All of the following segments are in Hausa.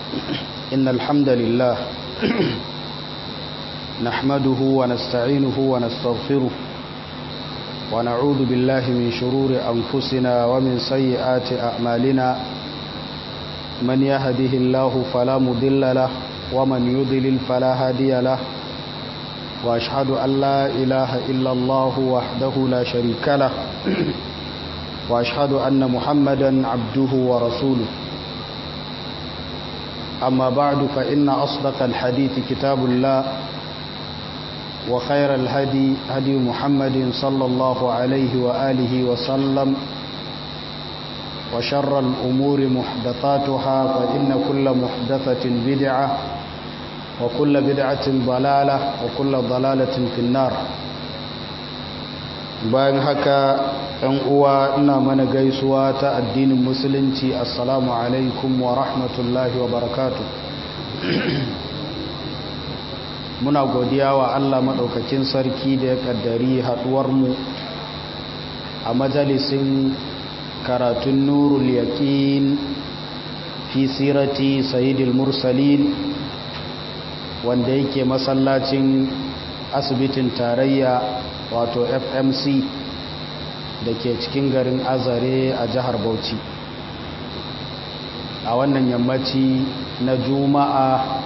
إن الحمد لله نحمده ونستعينه ونستغفره ونعوذ بالله من شرور أنفسنا ومن سيئات أعمالنا من يهده الله فلا مضل له ومن يضلل فلا هادي له وأشهد أن لا إله إلا الله وحده لا شريك له وأشهد أن محمدا عبده ورسوله أما بعد فإن أصدق الحديث كتاب الله وخير الهدي هدي محمد صلى الله عليه وآله وسلم وشر الأمور محدثاتها فإن كل محدثة بدعة وكل بدعة ضلالة وكل ضلالة في النار bayan haka ɗan uwa ina mana gaisuwa ta addinin musulunci assalamu alaikum wa rahmatullahi wa barakatu muna godiya wa allah maɗaukakin sarki da ya ƙaddari haɗuwarmu a majalisin karatun nurul yaƙin fi sirati sayidil mursalin wanda yake masallacin asibitin tarayya wato fmc da ke cikin garin azare a jihar bauchi a wannan yammaci na juma'a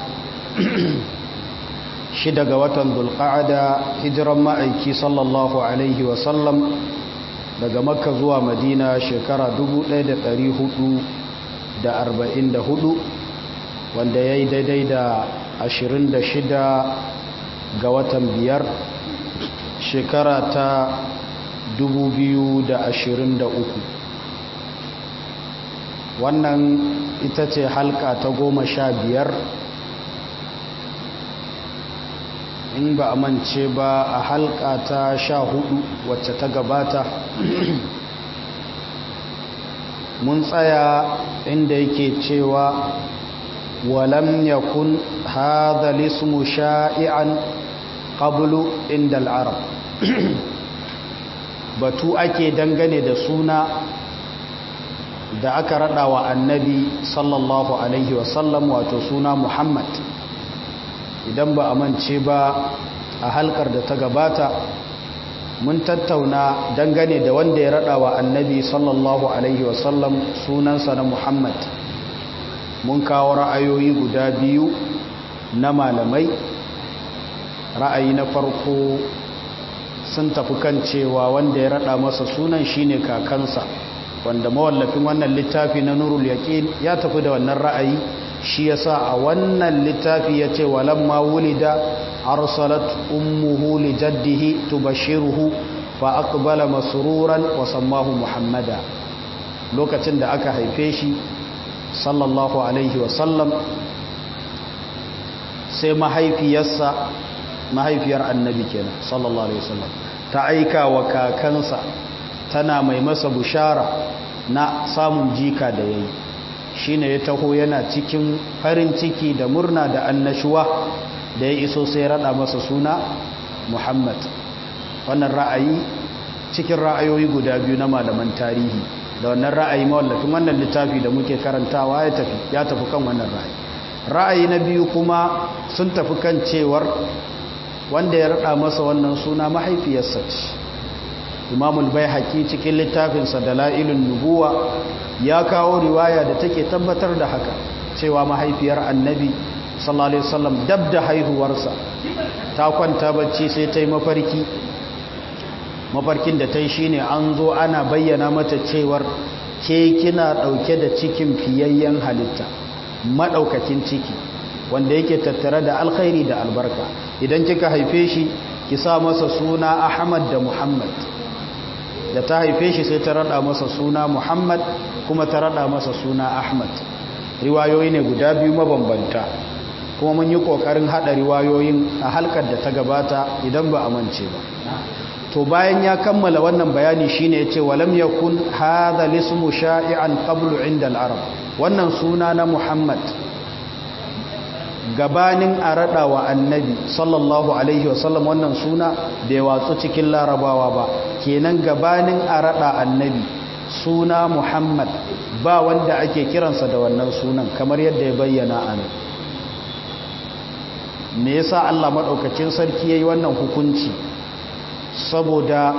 shida ga watan dulqa'ada hijiran ma'aiki sallallahu alaihi wasallam daga makka zuwa madina shekara 1444 wanda ya yi daidai da 26 ga watan biyar shekara ta 2023 wannan ita ce halka ta goma sha biyar in ba a mance ba a halka ta sha hudu wacce ta gabata mun tsaya inda yake cewa walam yakun hadha lismu sha'i'an qablu inda al'arab batu ake dangane da suna da aka rada wa annabi sallallahu alaihi wasallam wato suna muhammad idan ba a mance ba a halkar da ta gabata mun tattauna dangane da wanda ya rada wa annabi sallallahu alaihi wasallam sunansa na muhammad mun kawo ra'ayoyi guda biyu na malamai ra'ayi na farko sun tafi kan cewa wanda ya rada masa sunan shine kakansa wanda mawallafin wannan littafi na nurul yaqin ya tafi da wannan ra'ayi shi yasa a wannan littafi yace walamma wulida arsalat ummuhu li jaddihi tubashiruhu fa aqbala masruran wa sammahu muhammada lokacin da aka haife shi sallallahu alaihi wa sallam sai mahaifiyarsa mahaifiyar annabi kenan sallallahu alaihi wasallam ta aika wa kakansa tana mai masa bushara na samun jika da yayi shine ya taho yana cikin farin ciki da murna da annashuwa da ya iso sai rada masa suna Muhammad wannan ra'ayi cikin ra'ayoyi guda biyu na malaman tarihi da wannan ra'ayi mawallafin wannan littafi da muke karantawa ya tafi ya tafi kan wannan ra'ayi ra'ayi na biyu kuma sun tafi kan cewar wanda ya rada masa wannan suna mahaifiyarsa ce imamul bai haƙi cikin littafinsa da la'ilun nubuwa ya kawo riwaya da take tabbatar da haka cewa mahaifiyar annabi sallallahu alaihi wasallam dab da haihuwarsa ta kwanta bacci sai ta yi mafarki mafarkin da ta yi shine an zo ana bayyana mata cewar ke kina ɗauke da cikin fiyayyen halitta maɗaukakin ciki wanda yake tattare da alkhairi da albarka idan kika haife shi ki sa masa suna ahmad da muhammad da ta haife shi sai ta rada masa suna muhammad kuma ta rada masa suna ahmad riwayoyi ne guda biyu mabambanta kuma mun yi kokarin hada riwayoyin a halkar da ta gabata idan ba amince ba to bayan ya kammala wannan bayani shine yace walam yakun hadha lismu sha'i'an qablu 'inda al-arab wannan suna na muhammad gabanin a raɗa wa annabi sallallahu alaihi wasallam wannan suna bai watsu cikin larabawa ba kenan gabanin a raɗa annabi suna muhammad ba wanda ake kiransa da wannan sunan kamar yadda ya bayyana a nan me yasa Allah maɗaukacin sarki ya yi wannan hukunci saboda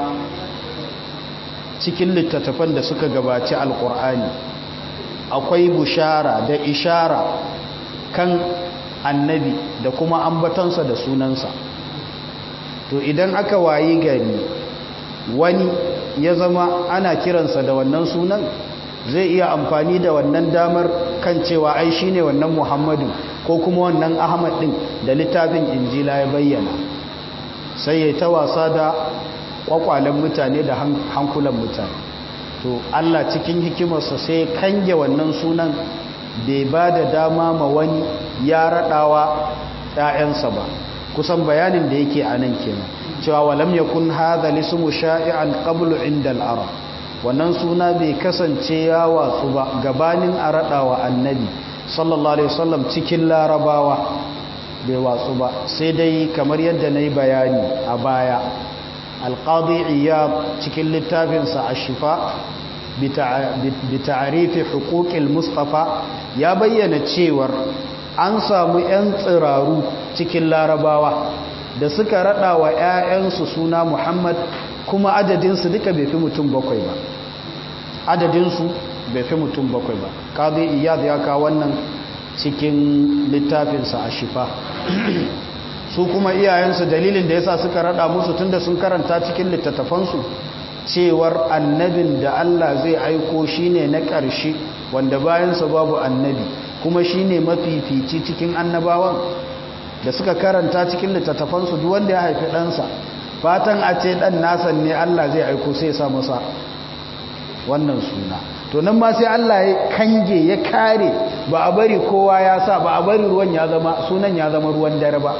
cikin littattafan da suka gabaci alkur'ani akwai bushara da ishara kan annabi da kuma ambatansa da sunansa to idan aka wayi gari wani ya zama ana kiransa da wannan sunan zai iya amfani da wannan damar kan cewa ai shine wannan muhammadu ko kuma wannan ahmad din da littafin injila ya bayyana sai ya ta wasa da kwakwalen mutane da hankulan mutane to Allah cikin hikimarsa sai kange wannan sunan bai ba da dama ma wani ya raɗawa ‘ya'yansa ba kusan bayanin da yake a nan kenan cewa walam ya kun haɗa lissumu sha'i'an ƙablu inda al'arab wannan suna bai kasance ya watsu ba gabanin a raɗawa annabi sallallahu alaihi wasallam cikin larabawa bai watsu ba sai dai kamar yadda na yi bayani a baya alƙadi iya cikin littafinsa a shifa bita'arifi hukukil mustafa ya bayyana cewar an samu 'yan tsiraru cikin larabawa da suka raɗa wa 'ya'yansu suna muhammad kuma adadinsu duka bai fi mutum bakwai ba adadinsu bai fi mutum bakwai ba ƙadi iya ya kawo wannan cikin littafinsa a shifa su kuma iyayensu dalilin da yasa suka rada musu tunda sun karanta cikin littattafansu cewar annabin da Allah zai aiko shine na ƙarshe wanda bayansa babu annabi kuma shine mafifici cikin annabawan da suka karanta cikin littattafansu duk wanda ya haifi ɗansa fatan a ce ɗan nasan ne Allah zai aiko sai ya sa masa wannan suna to nan ma sai Allah ya kange ya kare ba a bari kowa ya sa ba a bari ruwan ya zama sunan ya zama ruwan dare ba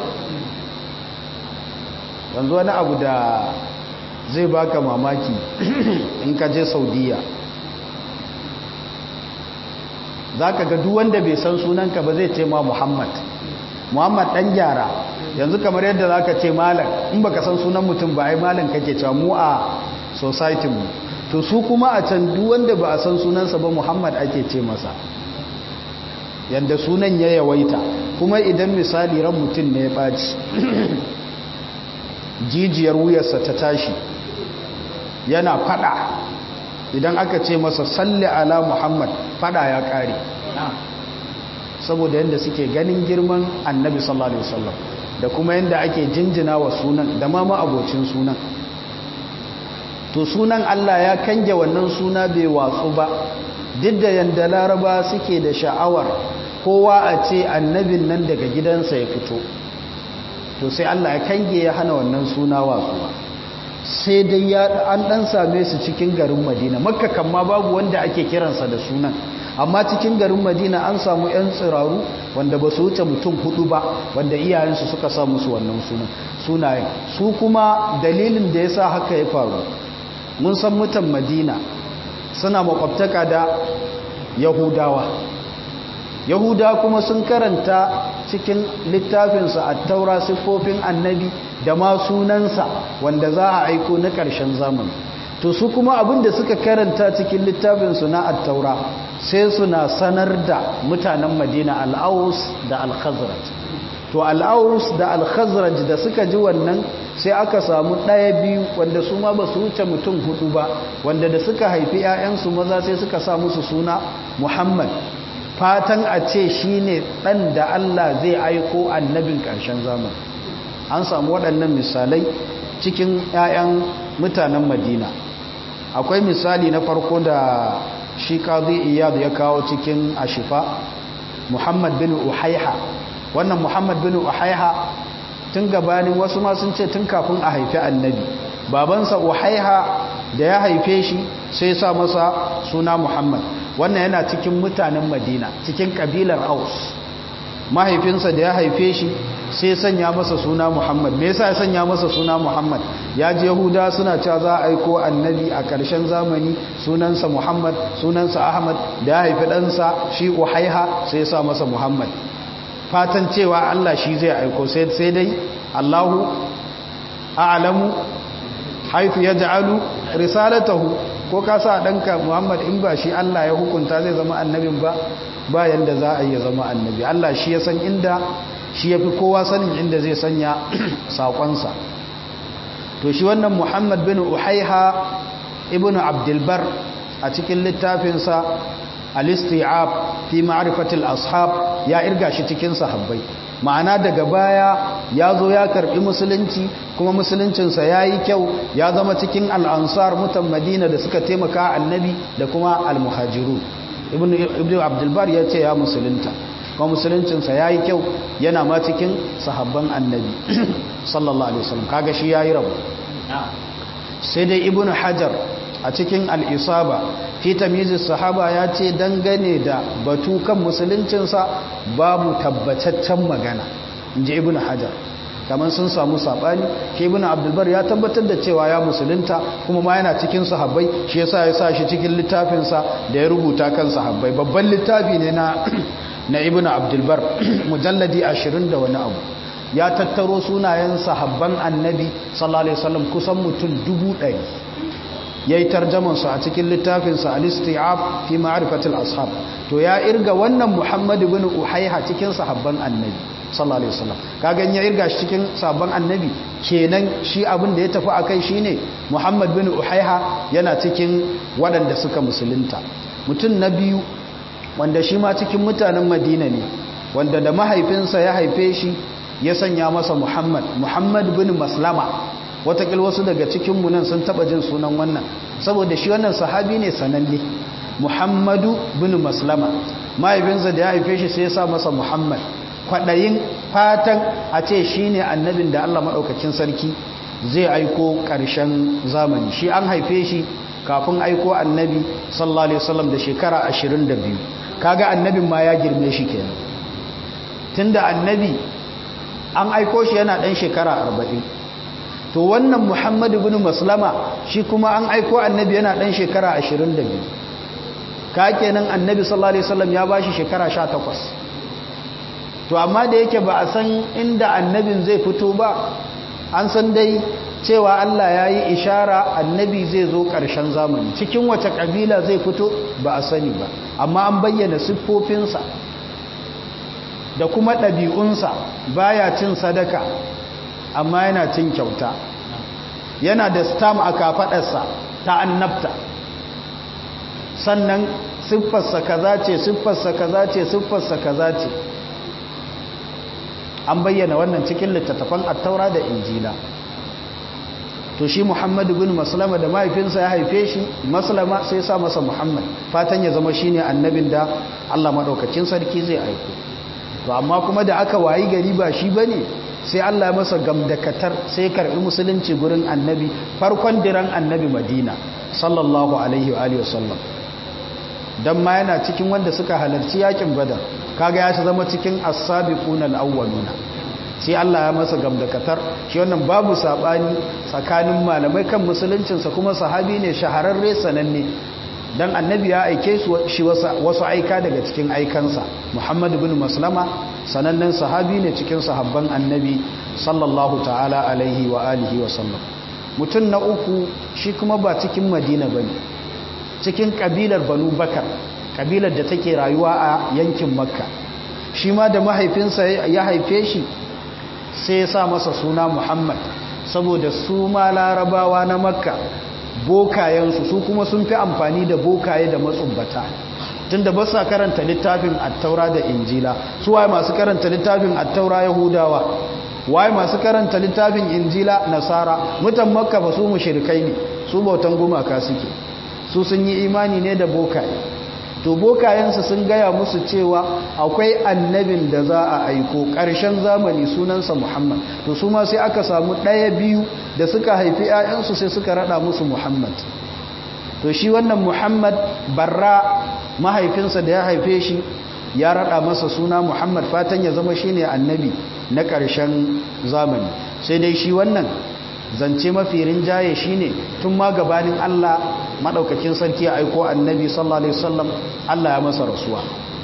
yanzu wani abu da zai baka mamaki in ka je saudiya za ka ga wanda bai san sunanka ba zai ce ma muhammad muhammad dan gyara yanzu kamar yadda za ka ce malam in baka san sunan mutum ba ai malam kake cewa mu a society mu to su kuma a can wanda ba a san sunansa ba muhammad ake ce masa yadda sunan ya yawaita kuma idan misali ran mutum ne ya ɓaci jijiyar wuyarsa ta tashi yana fada idan aka ce masa salli ala muhammad fada ya kare saboda yadda suke ganin girman annabi sallallahu alaihi wasallam da kuma yadda ake jinjina wa sunan da ma abocin sunan to sunan Allah ya kange wannan suna bai watsu ba duk da yadda laraba suke da sha'awar kowa a ce annabin nan daga gidansa ya fito to sai Allah ya kange ya hana wannan suna watsuwa sai dai ya an dan same su cikin garin Madina Makka kan ma babu wanda ake kiransa da sunan amma cikin garin Madina an samu ƴan tsiraru wanda ba su wuce mutum hudu ba wanda iyayensu suka sa musu wannan sunan sunayen su kuma dalilin da yasa haka ya faru mun san mutan Madina suna makwabtaka da Yahudawa yahuda kuma sun karanta cikin littafinsa a taura siffofin annabi da ma sunansa wanda za a aiko na ƙarshen zamani to su kuma abinda suka karanta cikin littafinsu na attaura sai suna sanar da mutanen madina al'aus da al-khazraj to al'aus da al-khazraj da suka ji wannan sai aka samu ɗaya biyu wanda su ma ba su wuce mutum hudu ba wanda da suka haifi 'ya'yansu maza sai suka sa musu suna muhammad fatan a ce shi ne ɗan da Allah zai aiko annabin ƙarshen zamani an samu waɗannan misalai cikin 'ya'yan mutanen madina akwai misali na farko da shi kazi iyadu ya kawo cikin ashifa muhammad bin uhaiha wannan muhammad bin uhaiha tun gabanin wasu ma sun ce tun kafin a haifi annabi babansa uhaiha da ya haife shi sai sa masa suna muhammad wannan yana cikin mutanen madina cikin kabilar aus mahaifinsa da ya haife shi sai sanya masa suna muhammad me yasa ya sanya masa suna muhammad ya ji yahuda suna cewa za a aiko annabi a ƙarshen zamani sunansa muhammad sunansa ahmad da ya haifi ɗansa shi uhaiha sai ya sa masa muhammad fatan cewa allah shi zai aiko sai dai allahu a'lamu haifu ya ja'alu risalatahu ko ka sa ɗanka muhammad in ba shi allah ya hukunta zai zama annabin ba ba yanda za a yi zama annabi allah shi ya san inda shi ya fi kowa sanin inda zai sanya saƙonsa to shi wannan muhammad bin uhaiha ibn abdulbar a cikin littafinsa al-isti'ab fi ma'rifatil ashab ya irga shi cikin sahabbai ma'ana daga baya ya zo ya karbi musulunci kuma musuluncinsa ya yi kyau ya zama cikin al'ansar mutan madina da suka taimaka annabi da kuma al-muhajiru ibn abdulbar ya ce ya musulunta kuma musuluncinsa ya yi kyau yana ma cikin sahabban annabi sallallahu alaihi wasallam kaga shi ya yi rabu sai dai ibn hajar a cikin al'isaba fi tamizis sahaba ya ce dangane da batu kan musuluncinsa babu tabbataccen magana in ji ibn hajar kamar sun samu saɓani ke ibn abdulbar ya tabbatar da cewa ya musulunta kuma ma yana cikin sahabbai shi yasa ya sa shi cikin littafinsa da ya rubuta kan sahabbai babban littafi ne na na ibn abdulbar mujalladi ashirin da wani abu ya tattaro sunayen sahabban annabi sallallahu alaihi wasallam kusan mutum dubu ɗari ya yi tarjamansu a cikin littafinsa al-isti'ab fi ma'rifatil ashab to ya irga wannan Muhammad ibn Uhayha cikin sahabban annabi sallallahu alaihi wasallam kaga ya irga shi cikin sahabban annabi kenan shi abin da ya tafi akai shine Muhammad ibn Uhayha yana cikin waɗanda suka musulunta mutum na biyu wanda shi ma cikin mutanen Madina ne wanda da mahaifinsa ya haife shi ya sanya masa Muhammad Muhammad ibn Maslama watakil wasu daga cikinmu nan sun taba jin sunan wannan saboda shi wannan sahabi ne sananne muhammadu bin maslama mahaifinsa da ya haife shi sai ya sa masa muhammad kwaɗayin fatan a ce shi ne annabin da allah maɗaukacin sarki zai aiko ƙarshen zamani shi an haife shi kafin aiko annabi sallallahu alaihi wasallam da shekara 22 kaga annabin ma ya girme shi kenan tunda annabi an aiko shi yana ɗan shekara 40 to wannan muhammadu bin maslama shi kuma an aiko annabi yana dan shekara 22 ka kenan annabi sallallahu alaihi wasallam ya bashi shekara 18 to amma da yake ba a san inda annabin zai fito ba an san dai cewa Allah ya yi ishara annabi zai zo ƙarshen zamani cikin wace ƙabila zai fito ba a sani ba amma an bayyana siffofinsa da kuma ɗabi'unsa baya cin sadaka amma yana cin kyauta yana da stam a kafadarsa ta annabta sannan siffarsa kaza ce siffarsa kaza ce siffarsa kaza ce an bayyana wannan cikin littattafan attaura da injila to shi muhammadu bin maslama da mahaifinsa ya haife shi maslama sai sa masa muhammad fatan ya zama shine annabin da allah maɗaukacin sarki zai aiko to amma kuma da aka wayi gari ba shi bane sai Allah ya masa gamdakatar sai karbi musulunci gurin annabi farkon diran annabi madina sallallahu alaihi wa alihi wasallam dan ma yana cikin wanda suka halarci yakin badar kaga ya zama cikin as-sabiquna al-awwaluna sai Allah ya masa gamdakatar shi wannan babu sabani tsakanin malamai kan musuluncinsa kuma sahabi ne shahararre sananne dan annabi ya aike shi wasu aika daga cikin aikansa muhammadu bin maslama sanannen sahabi ne cikin sahabban annabi sallallahu ta'ala alaihi wa alihi wa sallam mutum na uku shi kuma ba cikin madina ba ne cikin kabilar banu bakar kabilar da take rayuwa a yankin makka shi ma da mahaifinsa ya haife shi sai ya sa masa suna muhammad saboda su ma larabawa na makka bokayensu su kuma sun fi amfani da bokaye da matsubbata tunda ba sa karanta littafin attaura da injila su waye masu karanta littafin attaura yahudawa waye masu karanta littafin injila nasara mutan makka ba su mushrikai ne su bautan gumaka suke su sun yi imani ne da bokaye to bokayensu sun gaya musu cewa akwai annabin da za a aiko ƙarshen zamani sunansa muhammad to su ma sai aka samu ɗaya biyu da suka haifi 'ya'yansu sai suka rada musu muhammad to shi wannan muhammad barra mahaifinsa da ya haife shi ya rada masa suna muhammad fatan ya zama shine annabi na ƙarshen zamani sai dai shi wannan zance mafi rinjaye shine tun ma gabanin Allah madaukakin sarki ya aiko annabi sallallahu alaihi wasallam Allah ya masa rasuwa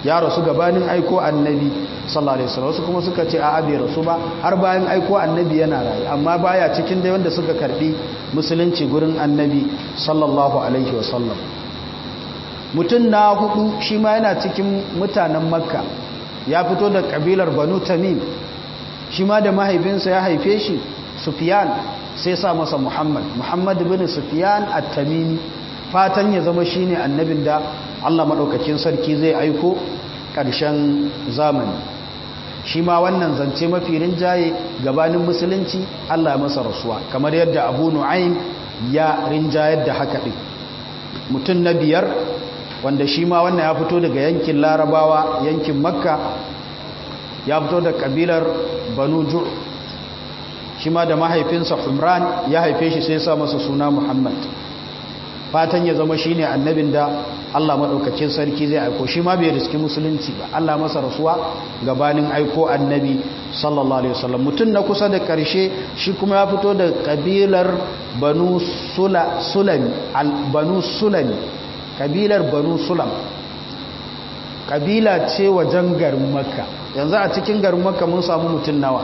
ya rasu gabanin aiko annabi sallallahu alaihi wasallam wasu kuma suka ce a bai rasu ba har bayan aiko annabi yana rayu amma baya cikin dai wanda suka karbi musulunci gurin annabi sallallahu alaihi wasallam mutum na hudu shi ma yana cikin mutanen makka ya fito da kabilar banu tamim shi ma da mahaifinsa ya haife shi sufiyan sai sa masa muhammad muhammad bin sufiyan at-tamimi fatan ya zama shine annabin da Allah madaukakin sarki zai aiko ƙarshen zamani shi ma wannan zance mafi rinjaye gabanin musulunci Allah ya masa rasuwa kamar yadda Abu Nu'aym ya rinjayar da haka din mutum na biyar wanda shi ma wannan ya fito daga yankin Larabawa yankin Makka ya fito da kabilar Banu Ju' shi ma da mahaifinsa Humran ya haife shi sai ya sa masa suna Muhammad fatan ya zama shine annabin da Allah madaukakin sarki zai aiko shi ma bai riski musulunci ba Allah masa rasuwa gabanin aiko annabi sallallahu alaihi wasallam mutun na kusa da karshe shi kuma ya fito da kabilar banu sula sulami al banu sulami kabilar banu sulam kabila ce wajen garin makka yanzu a cikin garin makka mun samu mutun nawa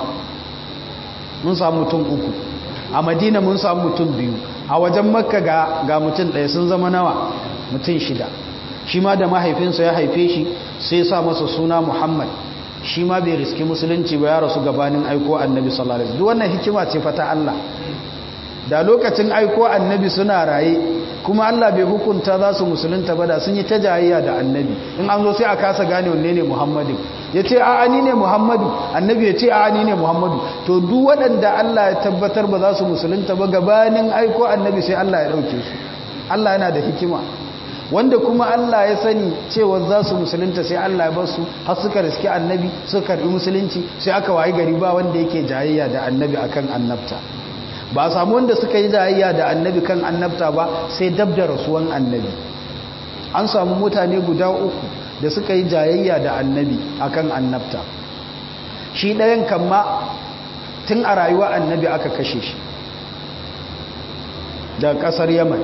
mun samu mutum uku a madina mun samu mutum biyu a wajen makka ga, ga mutum ɗaya sun zama nawa mutum shida shi ma da mahaifinsa ya haife shi sai sa masa suna muhammad shi ma bai riski musulunci ba ya rasu gabanin aiko annabi sallallahu alaihi wannan hikima ce fata Allah da lokacin aiko annabi suna raye kuma Allah bai hukunta za su musulunta ba da sun yi ta jayayya da annabi in an zo sai a kasa gane wanne ne muhammadin ya ce a ni ne muhammadu annabi ya ce a ni ne muhammadu to duk waɗanda Allah ya tabbatar ba za su musulunta ba gabanin aiko annabi sai Allah ya ɗauke su Allah yana da hikima wanda kuma Allah ya sani cewa za su musulunta sai Allah ya bar su har suka riski annabi suka karbi musulunci sai aka wayi gari ba wanda yake jayayya da annabi akan annabta ba samu wanda suka yi jayayya da annabi kan annabta ba sai dab da rasuwan annabi an samu mutane guda uku da suka yi jayayya da annabi akan annabta shi ɗayan kamma tun a rayuwa annabi aka kashe shi daga ƙasar yaman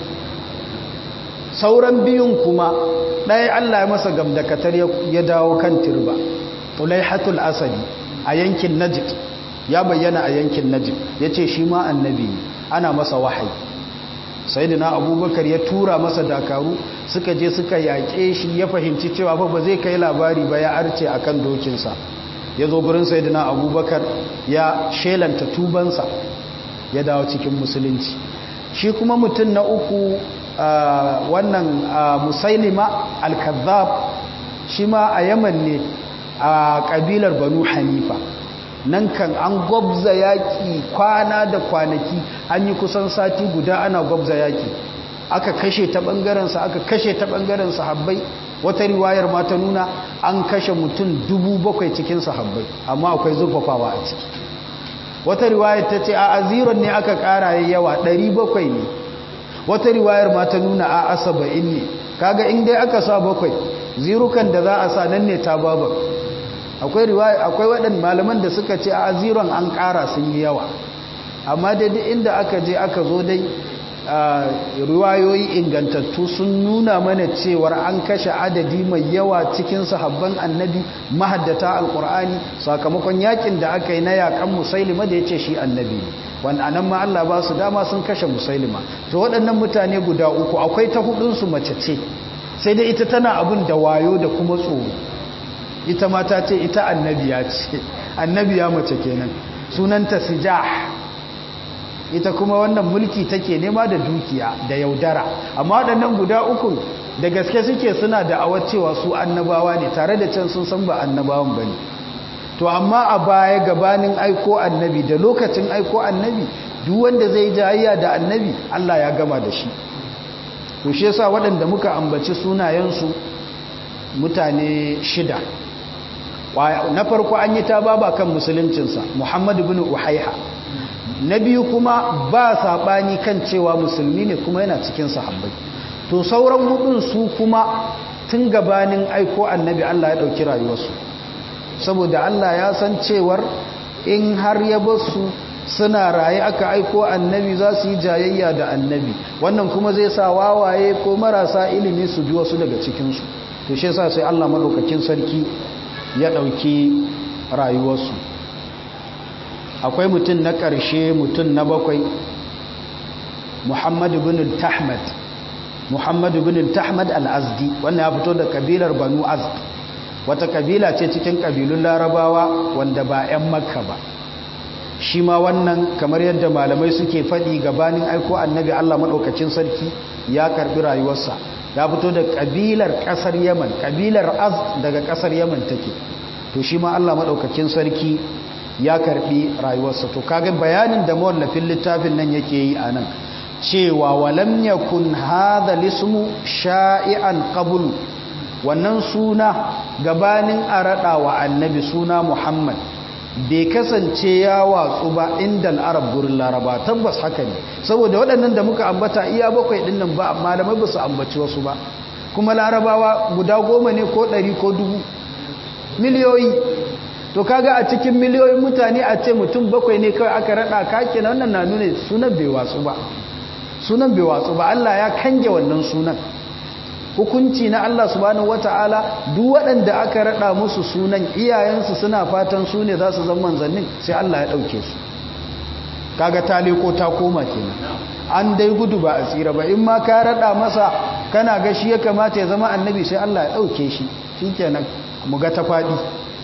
sauran biyun kuma ɗaya allah ya masa gamdakatar ya dawo kan turba tulaihatul asadi a yankin najid ya bayyana a yankin najid ya ce shi ma annabi ne ana masa wahayi sai da na abubakar ya tura masa dakaru suka je suka yaƙe shi ya fahimci cewa ba zai kai labari ba ya arce a kan dokinsa ya zo gurin sai da na abubakar ya shelanta tubansa ya dawo cikin musulunci shi kuma mutum na uku wannan musailima al-kazzab shi ma a yaman ne a ƙabilar banu hanifa nan kan an gwabza yaƙi kwana da kwanaki an yi kusan sati guda ana gwabza yaƙi aka kashe ta ɓangarensa aka kashe ta ɓangaren sahabbai wata riwayar ma ta nuna an kashe mutum dubu bakwai cikin sahabbai amma akwai zurfafawa a ciki wata riwayar ta ce a aziron ne aka ƙara yawa ɗari bakwai ne wata riwayar ma ta nuna a asaba'in ne kaga in dai aka sa bakwai zirukan da za a sa nan ne ta babar akwai riwaya akwai waɗanda malaman da suka ce a ziron an ƙara sun yi yawa amma daidai inda aka je aka zo dai riwayoyi ingantattu sun nuna mana cewar an kashe adadi mai yawa cikin sahabban annabi mahaddata alkur'ani sakamakon yakin da aka yi na yakan musailima da ya ce shi annabi ne wanda anan ma Allah ba su dama sun kashe musailima to waɗannan mutane guda uku akwai ta hudunsu mace ce sai dai ita tana abin da wayo da kuma tsoro ita mata ce ita annabiya ce annabiya mace kenan sunanta sijah ita kuma wannan mulki take nema da dukiya da yaudara amma waɗannan guda uku da gaske suke suna da awar cewa su annabawa ne tare da can sun san ba annabawan ba ne to amma a baya gabanin aiko annabi da lokacin aiko annabi duk wanda zai jayayya da annabi Allah ya gama da shi to shi yasa waɗanda muka ambaci sunayensu mutane shida na farko an yi ta baba kan musuluncinsa Muhammad ibn Uhaiha na biyu kuma ba saɓani kan cewa musulmi ne kuma yana cikin sahabbai to sauran hudun su kuma tun gabanin aiko annabi Allah ya ɗauki rayuwarsu saboda Allah ya san cewar in har ya basu suna raye aka aiko annabi za su yi jayayya da annabi wannan kuma zai sa wawaye ko marasa ilimi su bi wasu daga cikinsu to shi yasa sai Allah madaukakin sarki ya dauki rayuwarsu akwai mutum na ƙarshe mutum na bakwai Muhammad ibn Tahmad Muhammad ibn Tahmad al-Azdi wannan ya fito da kabilar Banu Azd wata kabila ce cikin kabilun Larabawa wanda ba 'yan Makka ba shi ma wannan kamar yadda malamai suke faɗi gabanin aiko annabi Allah maɗaukacin sarki ya karɓi rayuwarsa ya fito da ƙabilar ƙasar yaman ƙabilar az daga ƙasar yaman take to shi ma Allah maɗaukacin sarki ya karɓi rayuwarsa to kaga bayanin da mawallafin littafin nan yake yi a nan cewa walam yakun hadha lismu sha'i'an qablu wannan suna gabanin a raɗa wa annabi suna muhammad bai kasance ya watsu ba inda al'arab gurin laraba tabbas haka ne saboda waɗannan da muka ambata iya bakwai ɗin nan ba malamai ba su ambaci wasu ba kuma larabawa guda goma ne ko ɗari ko dubu miliyoyi to kaga a cikin miliyoyin mutane a ce mutum bakwai ne kawai aka raɗa kake na wannan na nuna sunan bai watsu ba sunan bai watsu ba Allah ya kange wannan sunan hukunci na Allah subhanahu wata'ala duk waɗanda aka rada musu sunan iyayensu suna fatan su ne za su zama manzannin sai Allah ya ɗauke su kaga taliko ta koma kenan an dai gudu ba a tsira ba in ma ka rada masa kana ga shi ya kamata ya zama annabi sai Allah ya ɗauke shi shikenan mu ga ta faɗi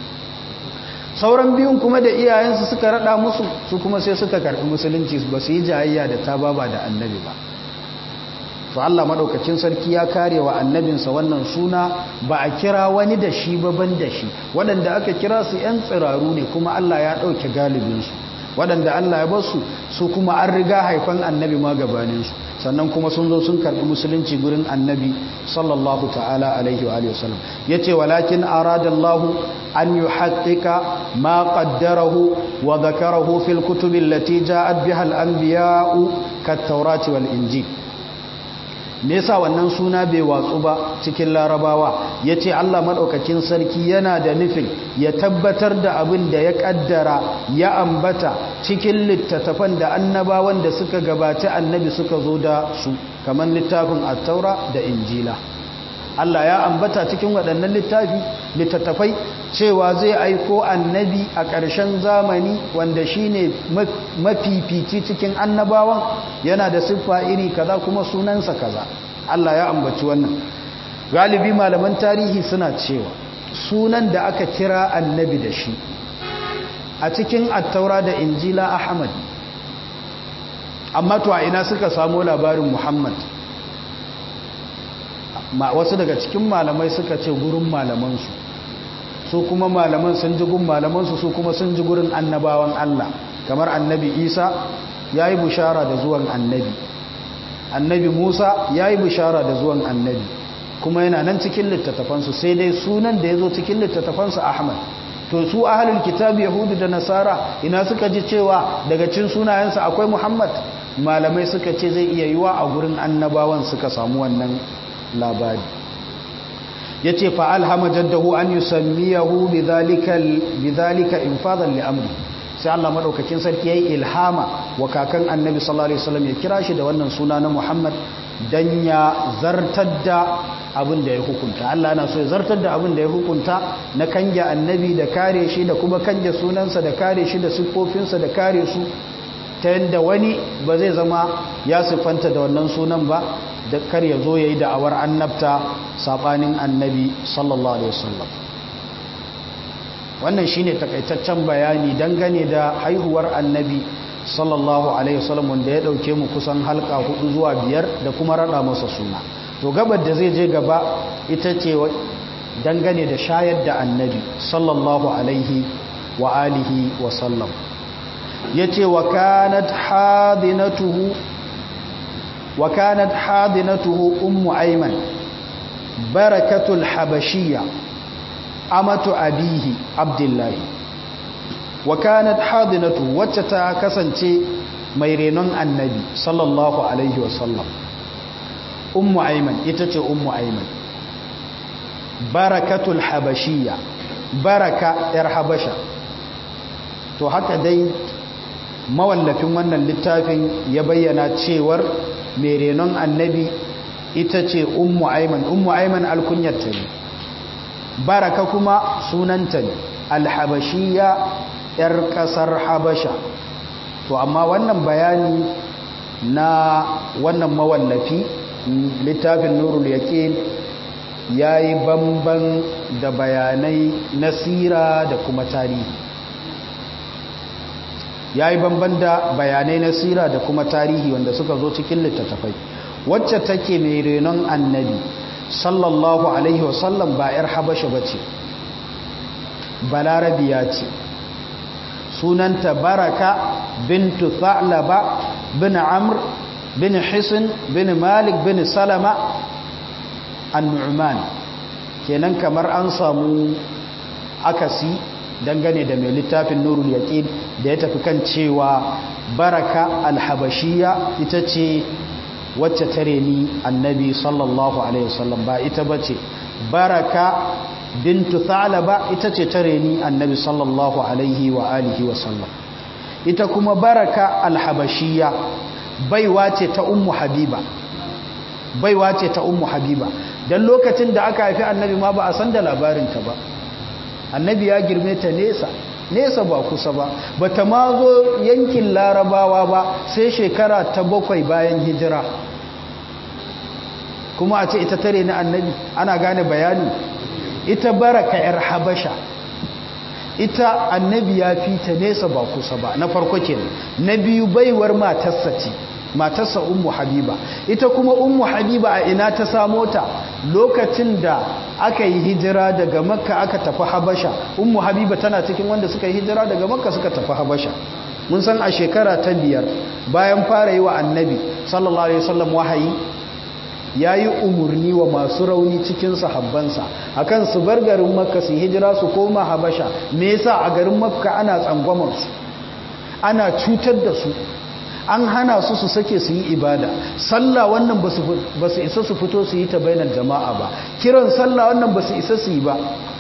sauran biyun kuma da iyayensu suka rada musu su kuma sai suka karɓi musulunci ba su yi jayayya da ta baba da annabi ba to Allah madaukakin sarki ya kare wa annabinsa wannan suna ba a kira wani da shi ba ban da shi waɗanda aka kira su ‘yan tsiraru ne kuma Allah ya ɗauke galibinsu waɗanda Allah ya basu su kuma an riga haifan annabi ma gabaninsu sannan kuma sun zo sun karɓi musulunci gurin annabi sallallahu ta'ala alaihi wa alihi wasallam yace walakin aradallahu an yuhaqqiqa ma qaddarahu wa dhakarahu fil kutubi allati ja'at biha al-anbiya'u kat-taurati wal injil me yasa wannan suna bai watsu ba cikin larabawa yace Allah madaukakin sarki yana da nufin ya tabbatar da abin da ya kaddara ya ambata cikin littattafan da annabawan da suka gabaci annabi suka zo da su kamar littafin at-taura da injila Allah ya ambata cikin waɗannan littafi littattafai cewa zai aiko annabi a ƙarshen zamani wanda shine mafifici cikin annabawan yana da siffa iri kaza kuma sunansa kaza Allah ya ambaci wannan galibi malaman tarihi suna cewa sunan da aka kira annabi da shi a cikin attaura da injila ahmad amma to a ina suka samu labarin muhammad wasu daga cikin malamai suka ce gurin malamansu su kuma malaman sun ji gun malamansu su kuma sun ji gurin annabawan Allah kamar annabi Isa ya yi bishara da zuwan annabi annabi Musa ya yi bishara da zuwan annabi kuma yana nan cikin littattafansu sai dai sunan da ya zo cikin littattafansu Ahmad to su ahalul kitab yahudu da nasara ina suka ji cewa daga cin sunayensa akwai Muhammad malamai suka ce zai iya yiwa a gurin annabawan suka samu wannan labari ya ce fa'alhama jaddahu an yi sammiyahu bidhalika infadan li'amri sai Allah maɗaukakin sarki ya yi ilhama wa kakan annabi sallallahu Alaihi wasallam ya kira shi da wannan suna na Muhammad don ya zartar da abin da ya hukunta Allah na so ya zartar da abin da ya hukunta na kange annabi da kare shi da kuma kange sunansa da kare shi da siffofinsa da kare su ta yadda wani ba zai zama ya siffanta da wannan sunan ba da kar ya zo ya yi da'awar annabta saɓanin annabi sallallahu alaihi wasallam wannan shine takaitaccen bayani dangane da haihuwar annabi sallallahu alaihi wasallam wanda ya dauke mu kusan halka hudu zuwa biyar da kuma rada masa suna to gabar da zai je gaba ita ce dangane da shayar da annabi sallallahu alaihi wa alihi wa sallam yace wa kanat hadinatuhu وكانت حاضنته أم أيمن بركة الحبشية أمة أبيه عبد الله وكانت حاضنته وتتا كسنتي ميرينون النبي صلى الله عليه وسلم أم أيمن إتتي أم أيمن بركة الحبشية بركة إرحبشة to haka dai mawallafin wannan littafin ya bayyana cewar mai renon annabi ita ce ummu aiman ummu aiman alkunyarta ne baraka kuma sunanta ne alhabashiya yar kasar habasha to amma wannan bayani na wannan mawallafi littafin nurul yaqin yayi bamban da bayanai na sira da kuma tarihi yayi bamban da bayanai na sira da kuma tarihi wanda suka zo cikin littattafai wacce take mai renon annabi sallallahu alaihi wasallam ba 'yar habasha ba ce balarabiya ce sunanta baraka bintu tha'laba bin amr bin hisin bin malik bin salama an-nu'man kenan kamar an samu akasi dangane da mai littafin nurul yaqin da ya tafi kan cewa baraka al-habashiyya ita ce wacce tare ni annabi sallallahu alaihi wasallam ba ita bace baraka bintu thalaba ita ce tare ni annabi sallallahu alaihi wa alihi wasallam ita kuma baraka alhabashiyya baiwa ce ta ummu habiba baiwa ce ta ummu habiba dan lokacin da aka haifi annabi ma ba a san da labarin ta ba annabi ya girme ta nesa nesa ba kusa ba bata ma zo yankin larabawa ba sai shekara ta bakwai bayan hijira kuma a ce ita tare na annabi ana gane bayani ita baraka yar habasha ita annabi ya fi ta nesa ba kusa ba na farko kenan na biyu baiwar matarsa ce matarsa ummu habiba ita kuma ummu habiba a ina ta samo ta lokacin da aka yi hijira daga makka aka tafi habasha ummu habiba tana cikin wanda suka yi hijira daga makka suka tafi habasha mun san a shekara ta biyar bayan fara yi wa annabi sallallahu alaihi wasallam wahayi ya yi umarni wa masu rauni cikin sahabbansa akan su bar garin makka su hijira su koma habasha me yasa a garin makka ana tsangwamarsu ana cutar da su an hana su su sake su yi ibada sallah wannan ba su isa su fito su yi ta bainar jama'a ba kiran sallah wannan ba su isa su yi ba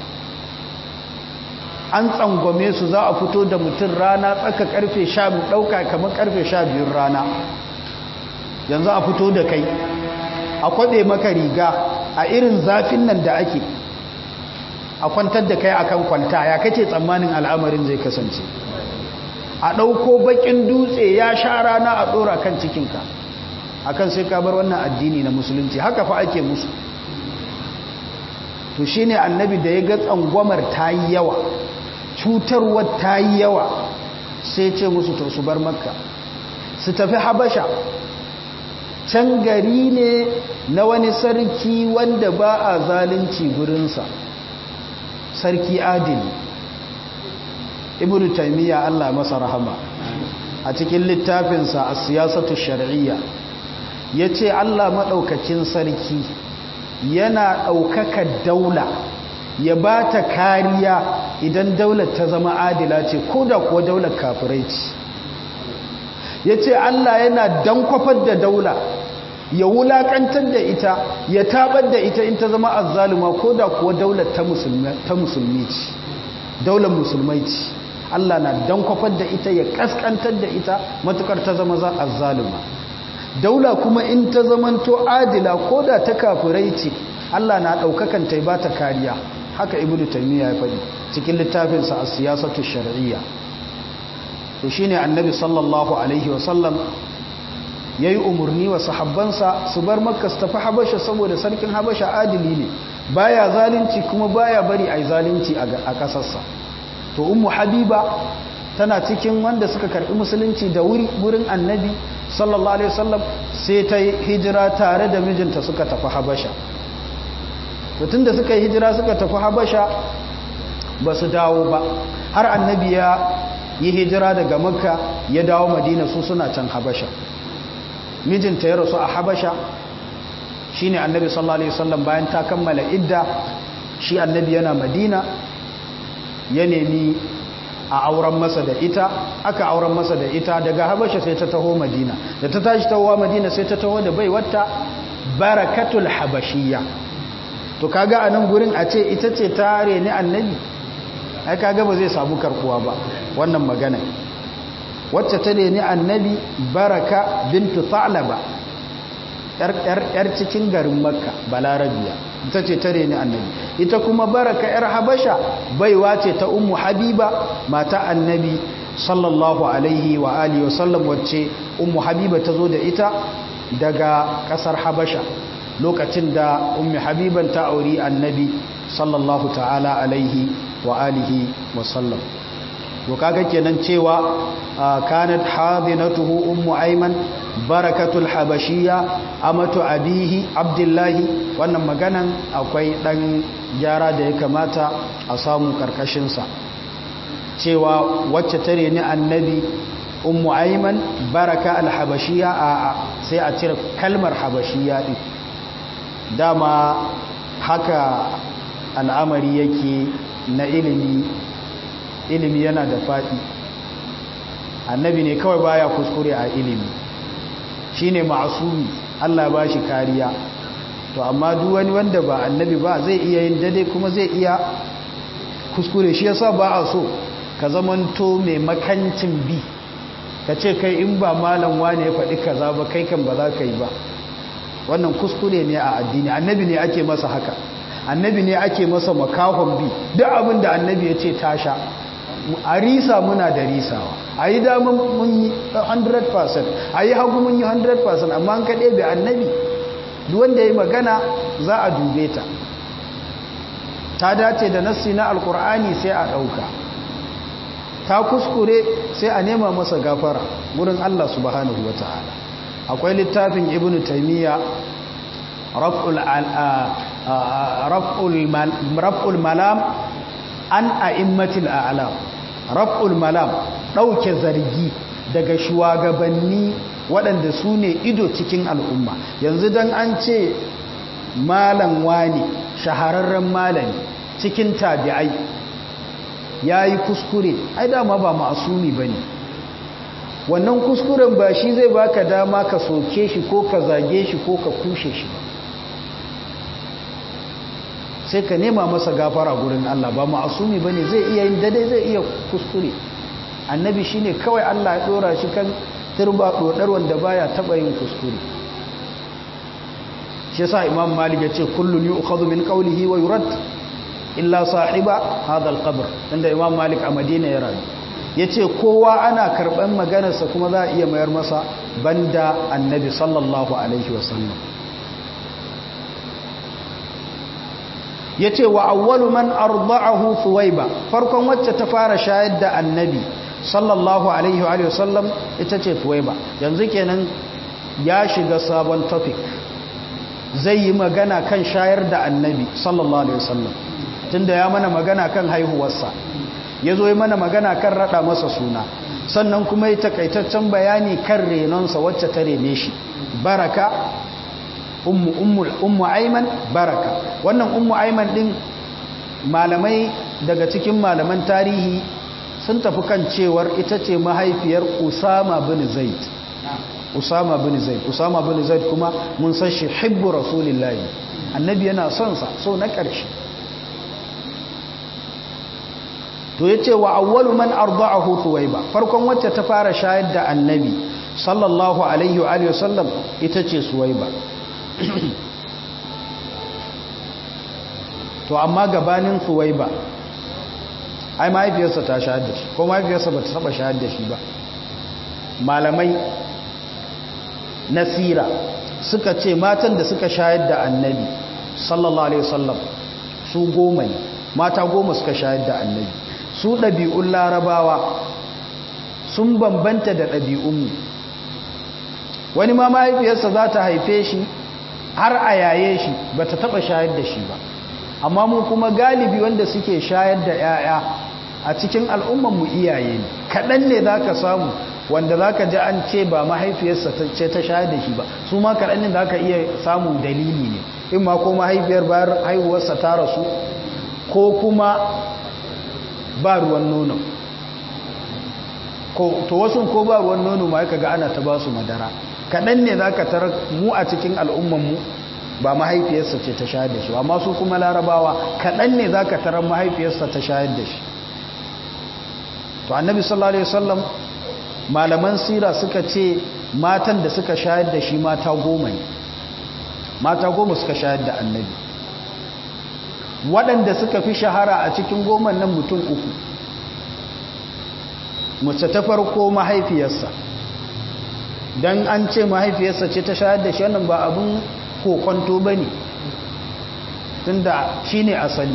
an tsangwame su za a fito da mutum rana tsaka karfe sha ɗauka kamar karfe sha biyun rana yanzu a fito da kai a kwaɗe maka riga a irin zafin nan da ake a kwantar da kai akan kwanta ya kace tsammanin al'amarin zai kasance a ɗauko bakin dutse ya sha rana a ɗora kan cikinka akan sai ka bar wannan addini na musulunci haka fa ake musu to shine annabi da ya ga tsangwamar ta yi yawa cutarwar ta yi yawa sai ce musu to su bar makka su tafi habasha can gari ne na wani sarki wanda ba a zalunci gurinsa sarki adili ibn taymiya Allah masa rahama a cikin littafinsa a siyasatu shar'iyya yace Allah madaukakin sarki yana daukaka daula ya bata kariya idan daular ta zama adila ce koda kuwa daular kafirai ce yace Allah yana dankwafar da daula ya wulakantar da ita ya tabar da ita in ta zama azzaluma koda kuwa daular ta musulmi ta musulmi ce daular musulmai ce Allah na dan kwafar da ita ya kaskantar da ita matukar ta zama za a zalima daula kuma in ta zamanto adila ko da ta kafirai ce Allah na ɗaukakan ta ba ta kariya haka ibnu taymiya ya faɗi cikin littafinsa a siyasatu shar'iyya to shine annabi sallallahu alaihi wasallam yayi umarni wa sahabbansa su bar makka su tafi habasha saboda sarkin habasha adili ne baya zalunci kuma baya bari ai zalunci a kasarsa to ummu habiba tana cikin wanda suka karbi musulunci da wuri wurin annabi sallallahu alaihi wasallam sai ta hijira tare da mijinta suka tafi habasha to tunda suka yi hijira suka tafi habasha ba su dawo ba har annabi ya yi hijira daga makka ya dawo madina su suna can habasha mijinta ya rasu a habasha shine annabi sallallahu alaihi wasallam bayan ta kammala idda shi annabi yana madina ya nemi a auren masa da ita aka auren masa da ita daga habasha sai ta taho madina da ta tashi tahowa madina sai ta taho da baiwarta barakatul habashiyya to kaga a nan gurin a ce ita ce ta reni annabi ai kaga ba zai samu karkuwa ba wannan magana wacce ta reni annabi baraka bintu tha'laba yar cikin garin makka balarabiya ita ce tare ni annabi ita kuma baraka yar habasha baiwa ce ta ummu habiba mata annabi sallallahu alaihi wa alihi wasallam wacce ummu habiba ta zo da ita daga kasar habasha lokacin da ummu habiban ta auri annabi sallallahu ta'ala alaihi wa alihi wasallam to kaga kenan cewa kanat hadinatuhu ummu ayman barakatul habashiyya amatu abihi abdullahi wannan maganan akwai dan gyara da ya kamata a samu karkashin sa cewa wacce tare ni annabi ummu ayman baraka al habashiyya a sai a cire kalmar habashiyya din dama haka al'amari yake na ilimi ilimi yana da faɗi annabi ne kawai baya kuskure a ilimi shine ma'asumi Allah ba shi kariya to amma duk wani wanda ba annabi ba zai iya yin dade kuma zai iya kuskure shi yasa ba a so ka zamanto mai makancin bi ka ce kai in ba malam wane ya faɗi kaza ba kai kan ba za ka yi ba wannan kuskure ne a addini annabi ne ake masa haka annabi ne ake masa makahon bi duk abin da annabi ya ce tasha a risa muna da risawa a yi damar mun yi 100% a yi hagu mun yi 100% amma an kaɗe bai annabi wanda ya yi magana za a dube ta ta dace da nassi na alkur'ani sai a ɗauka ta kuskure sai a nema masa gafara wurin allah subhanahu wa ta'ala akwai littafin ibn taimiyya raf'ul malam an a'immatil a'lam raf'ul malam ɗauke zargi daga shugabanni waɗanda su ne ido cikin al'umma yanzu don an ce malam wani shahararren malami cikin tabi'ai ya yi kuskure ai dama ba ma'asumi ba ne wannan kuskuren ba shi zai baka dama ka soke shi ko ka zage shi ko ka kushe shi ba sai ka nema masa gafara gurin Allah ba ma'asumi bane zai iya yin dade zai iya kuskure annabi shine kawai Allah ya dora shi kan turba dodar wanda baya taba yin kuskure shi yasa imam malik ya ce kullun yu'khadhu min qawlihi wa yurad illa sahiba hadha al-qabr inda imam malik a madina ya rayu yace kowa ana karban maganarsa kuma za a iya mayar masa banda annabi sallallahu alaihi wasallam ya ce wa awwalu man arda'ahu thuwaiba farkon wacce ta fara shayar da annabi sallallahu alaihi wa sallam ita ce thuwaiba yanzu kenan ya shiga sabon topic zai yi magana kan shayar da annabi sallallahu alaihi wa sallam tunda ya mana magana kan haihuwarsa ya zo yi mana magana kan rada masa suna sannan kuma yi takaitaccen bayani kan renonsa wacce ta rene shi baraka ummu aiman baraka wannan ummu aiman din malamai daga cikin malaman tarihi sun tafi kan cewar ita ce mahaifiyar usama bin zaid usama bin zaid usama bin zaid kuma mun san shi hibbu rasulillahi annabi yana son sa so na ƙarshe to yace wa awwalu man arda'ahu thuwaiba farkon wacce ta fara shayar da annabi sallallahu alaihi wa alihi wasallam ita ce suwaiba to amma gabanin suwaiba ai mahaifiyarsa ta shahar da shi ko mahaifiyarsa ba ta saba shahar da shi ba malamai nasira suka ce matan da suka shayar da annabi sallallahu alaihi wasallam su goma ne mata goma suka shayar da annabi su ɗabi'un larabawa sun bambanta da ɗabi'unmu wani ma mahaifiyarsa za ta haife shi har a yaye shi ba ta taɓa shayar da shi ba amma mu kuma galibi wanda suke shayar da 'ya'ya a cikin al'ummanmu iyaye ne kaɗan ne za ka samu wanda za ka ji an ce ba mahaifiyarsa ce ta shayar da shi ba su ma kaɗan ne za ka iya samun dalili ne in ma ko mahaifiyar bayar haihuwarsa ta rasu ko kuma ba ruwan nono to wasu ko ba ruwan nono ma yaka ga ana ta ba su madara kaɗan ne za ka tarar mu a cikin al'ummanmu ba mahaifiyarsa ce ta shayar da shi amma su kuma larabawa kaɗan ne za ka tarar mahaifiyarsa ta shayar da shi to annabi sallallahu alaihi wasallam malaman sira suka ce matan da suka shayar da shi mata goma ne mata goma suka shayar da annabi waɗanda suka fi shahara a cikin goma nan mutum uku mace ta farko mahaifiyarsa don an ce mahaifiyarsa ce ta shayar da shi wannan ba abin kokonto ba ne tunda shi ne asali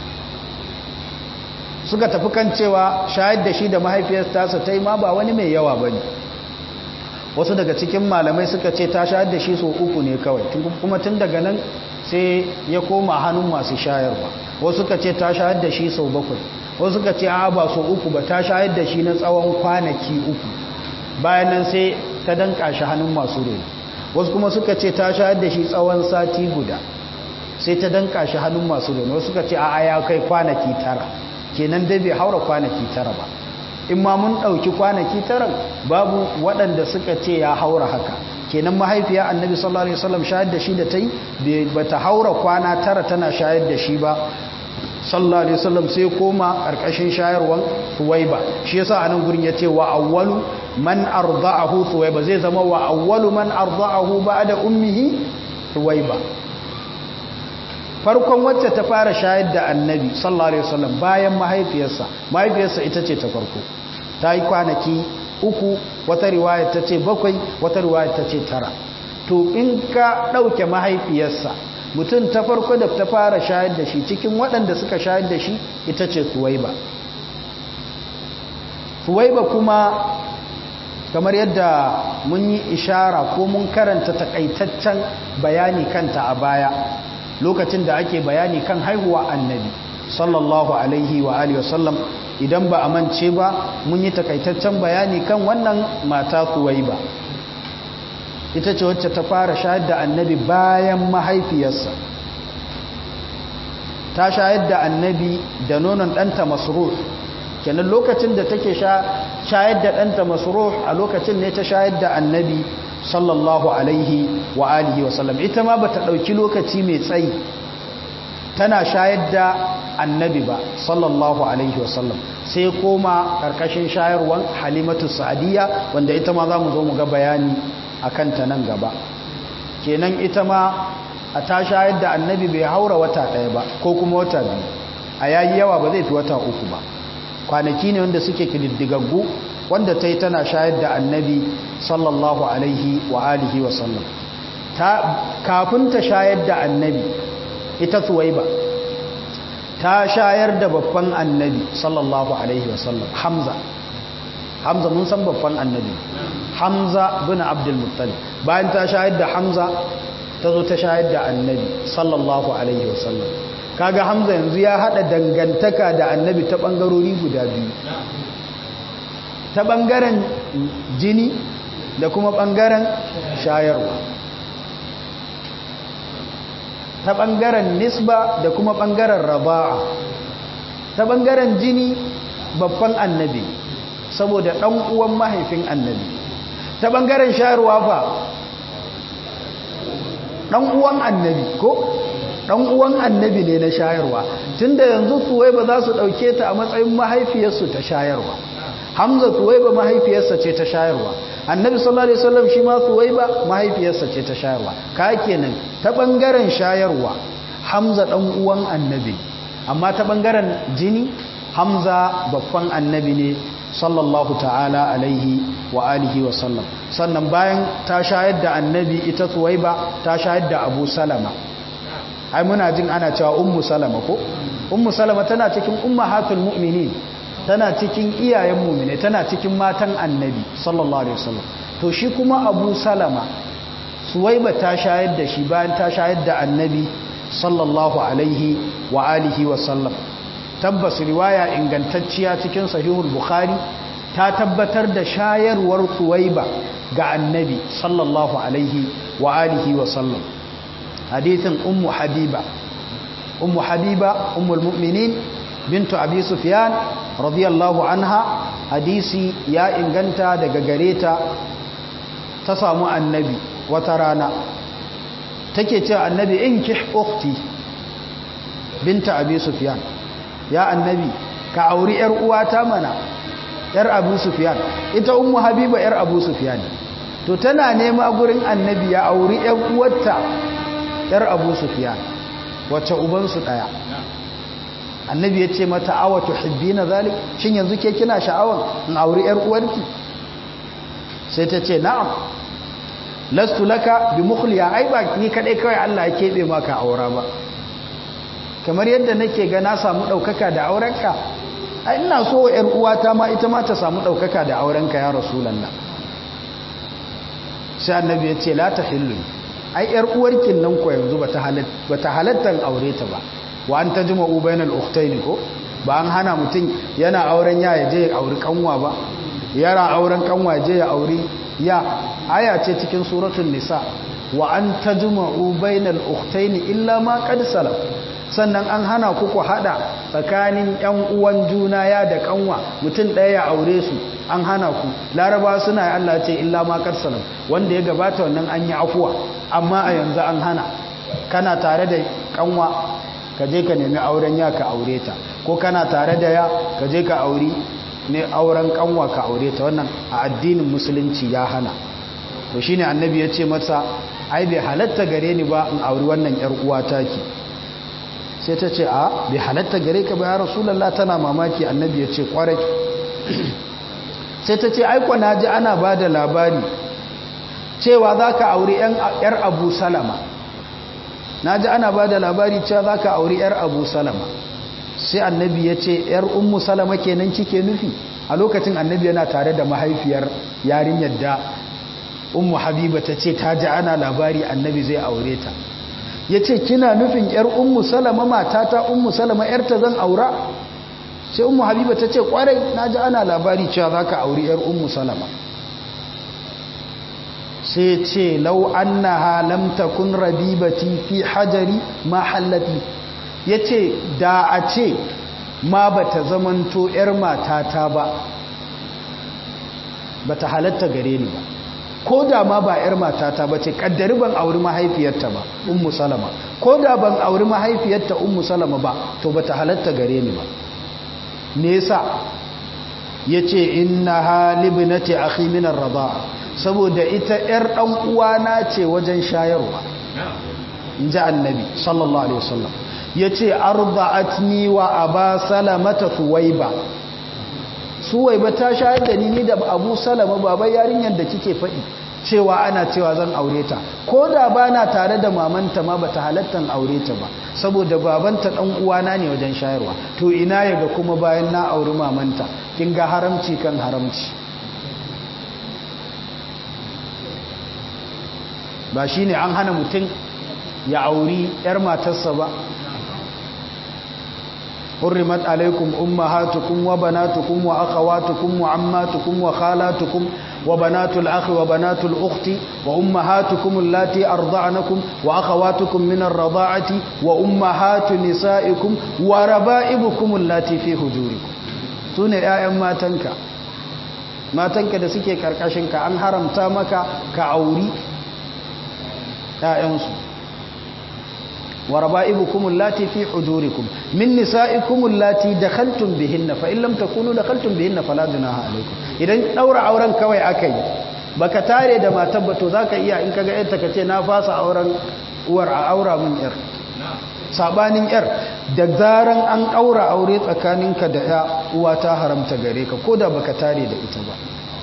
suka tafi kan cewa shayar da shi da mahaifiyarsa ta yi ma ba wani mai yawa ba ne wasu daga cikin malamai suka ce ta shayar da shi so uku ne kawai kuma tun daga nan sai ya koma hannun masu shayarwa wasu suka ce ta shayar da shi sau bakwai wasu suka ce a ba so uku ba ta shayar da shi na tsawon kwanaki uku bayan nan sai ta danka shi hannun masu reno wasu kuma suka ce ta shayar da shi tsawon sati guda sai ta danka shi hannun masu reno wasu suka ce a ya kai kwanaki tara kenan dai bai haura kwanaki tara ba in ma mun ɗauki kwanaki tara babu waɗanda suka ce ya haura haka kenan mahaifiya annabi sallallahu alaihi wasallam shayar da shi da ta yi ba ta haura kwana tara tana shayar da shi ba sallallahu alaihi wasallam sai koma karkashin shayarwan thuwaiba shi yasa anan gurin yace wa awwalu man arda'ahu thuwaiba zai zama wa awwalu man arda'ahu ba'da ummihi thuwaiba farkon wacce ta fara shayar da annabi sallallahu alaihi wasallam bayan mahaifiyarsa mahaifiyarsa ita ce ta farko ta yi kwanaki uku wata riwaya ta ce bakwai wata riwaya ta ce tara to in ka ɗauke mahaifiyarsa mutum ta farko da ta fara shayar da shi cikin waɗanda suka shayar da shi ita ce suwaiba suwaiba kuma kamar yadda mun yi ishara ko mun karanta takaitaccen bayani kanta a baya lokacin da ake bayani kan haihuwa annabi sallallahu alaihi wa alihi wasallam idan ba a mance ba mun yi takaitaccen bayani kan wannan mata suwaiba ita ce wacce ta fara shayar da annabi bayan mahaifiyarsa ta shayar da annabi da nonon ɗanta masruh kenan lokacin da take shayar da ɗanta masruh a lokacin ne ta shayar da annabi sallallahu alaihi wa alihi wasallam ita ma bata ɗauki lokaci mai tsayi tana shayar da annabi ba sallallahu alaihi wasallam sai koma ƙarƙashin shayarwan halimatu sa'adiyya wanda ita ma za mu zo mu ga bayani a kanta nan gaba kenan ita ma a ta shayar da annabi bai haura wata ɗaya ba ko kuma wata biyu a yayi yawa ba zai fi wata uku ba kwanaki ne wanda suke kididdigaggu wanda ta yi tana shayar da annabi sallallahu alaihi wa alihi wa sallam kafin ta shayar da annabi ita suwaiba ta shayar da babban annabi sallallahu alaihi wa sallam hamza hamza mun san babban annabi hamza bin abdulmuttalib bayan ta shayar da hamza ta zo ta shayar da annabi sallallahu alaihi wasallam kaga hamza yanzu ya hada dangantaka da annabi ta bangarori guda biyu ta bangaren jini da kuma bangaren shayarwa ta bangaren nisba da kuma bangaren raba'a ta bangaren jini babban annabi saboda ɗan uwan mahaifin annabi ta ɓangaren shayarwa fa ɗan uwan annabi ko ɗan uwan annabi ne na shayarwa tunda yanzu kuwai ba za su ɗauke ta a matsayin mahaifiyarsu ta shayarwa hamza kuwai ba mahaifiyarsa ce ta shayarwa annabi sallallahu alaihi wasallam shi ma kuwai ba mahaifiyarsa ce ta shayarwa ka kenan ta ɓangaren shayarwa hamza ɗan uwan annabi amma ta ɓangaren jini hamza babban annabi ne sallallahu ta'ala alaihi wa alihi wa sallam sannan bayan ta shayar da annabi ita suwaiba ta shayar da abu salama ai muna jin ana cewa ummu salama ko ummu salama tana cikin ummahatul mu'minin tana cikin iyayen mu'mine tana cikin matan annabi sallallahu alaihi wasallam to shi kuma abu salama suwaiba ta shayar da shi bayan ta shayar da annabi sallallahu alaihi wa alihi wa sallam tabbas riwaya ingantacciya cikin sahihul bukhari ta tabbatar da shayarwar suwaiba ga annabi sallallahu alaihi wa alihi wa sallam hadithin ummu habiba ummu habiba ummul mu'minin bintu abi sufyan radiyallahu anha hadisi ya inganta daga gareta ta samu annabi wata rana take cewa annabi inkih ukhti binta abi sufyan ya annabi ka auri yar uwata mana yar abu sufyan ita ummu habiba yar abu sufyan to tana nema gurin annabi ya auri yar uwarta yar abu sufyan wacce uban su daya annabi ya ce mata awa tuhibbina zalik shin yanzu ke kina sha'awan in auri yar uwarki sai ta ce na'am lastu laka bi mukhliya ai ba ni kadai kawai Allah ya kebe maka aura ba kamar yadda nake ga na samu daukaka da aurenka ai ina so yar uwata ma ita ma ta samu daukaka da aurenka ya rasulullah sai annabi ya ce la tahillu ai yar uwarkin nan ko yanzu bata halatta bata halattan aure ta ba wa an tajma'u bainal ukhtayn ko ba an hana mutum yana auren ya je ya auri kanwa ba yara auren kanwa je ya auri ya aya ce cikin suratul nisa wa an tajma'u bainal ukhtayn illa ma qad salaf sannan an hana ku ku hada tsakanin yan uwan juna ya da kanwa mutum ɗaya ya aure su an hana ku laraba suna yi Allah ce illa ma qad salaf wanda ya gabata wannan an yi afuwa amma a yanzu an hana kana tare da kanwa ka je ka nemi auren ya ka aure ta ko kana tare da ya ka je ka auri ne auren kanwa ka aure ta wannan a addinin musulunci ya hana to shine annabi ya ce masa ai bai halatta gare ni ba in auri wannan yar uwa taki sai ta ce a bai halatta gare ka ba ya rasulullah tana mamaki annabi ya ce kwarai sai ta ce ai na ji ana ba da labari cewa za ka auri yar abu salama na ji ana ba da labari cewa za ka auri 'yar abu salama sai annabi ya ce 'yar ummu salama kenan kike nufi a lokacin annabi yana tare da mahaifiyar yarinyar da ummu habiba ta ce ta ji ana labari annabi zai aure ta ya ce kina nufin 'yar ummu salama matata ummu salama 'yarta zan aura sai ummu habiba ta ce kwarai na ji ana labari cewa za ka auri 'yar ummu salama sai ce lau annaha lam takun rabibati fi hajari ma hallati yace da a ce ma bata zamanto yar matata ba bata halatta gare ni ba ko da ma ba yar matata ba ce kaddari ban auri mahaifiyarta ba ummu salama ko da ban auri mahaifiyarta ummu salama ba to bata halatta gare ni ba me yasa yace innaha libnati akhi min ar-rida'a saboda ita ‘yar ɗan uwana ce wajen shayarwa in ji annabi sallallahu alaihi wasallam ya ce arba'atni wa aba salamata suwaiba suwaiba ta shayar da ni da abu salama baba yarinyar da kike faɗi cewa ana cewa zan aure ta ko da ba na tare da mamanta ma bata halattan aure ta ba saboda babanta ɗan uwana ne wajen shayarwa to ina yaga kuma bayan na auri mamanta kin ga haramci kan haramci ba shi ne an hana mutum ya auri 'yar matarsa ba hurrimat alaikum ummahatukum wa banatukum wa akhawatukum wa ammatukum wa khalatukum wa banatul akhi wa banatul ukhti wa ummahatukum allati arda'nakum wa akhawatukum min ar-rada'ati wa ummahatu nisaikum wa raba'ibukum allati fi hujurikum sune 'ya'yan matanka matanka da suke karkashinka an haramta maka ka auri ‘ya'yansu wa raba'ibukum allati fi hujurikum min nisa'ikum allati dakhaltum bihinna fa in lam takunu dakhaltum bihinna fala junaha alaykum idan daura auren kawai akai baka tare da matar ba to zaka iya in kaga yarta kace na fasa auren uwar a aura mun yar sabanin yar da zaran an daura aure tsakaninka da ya uwa ta haramta gare ka koda baka tare da ita ba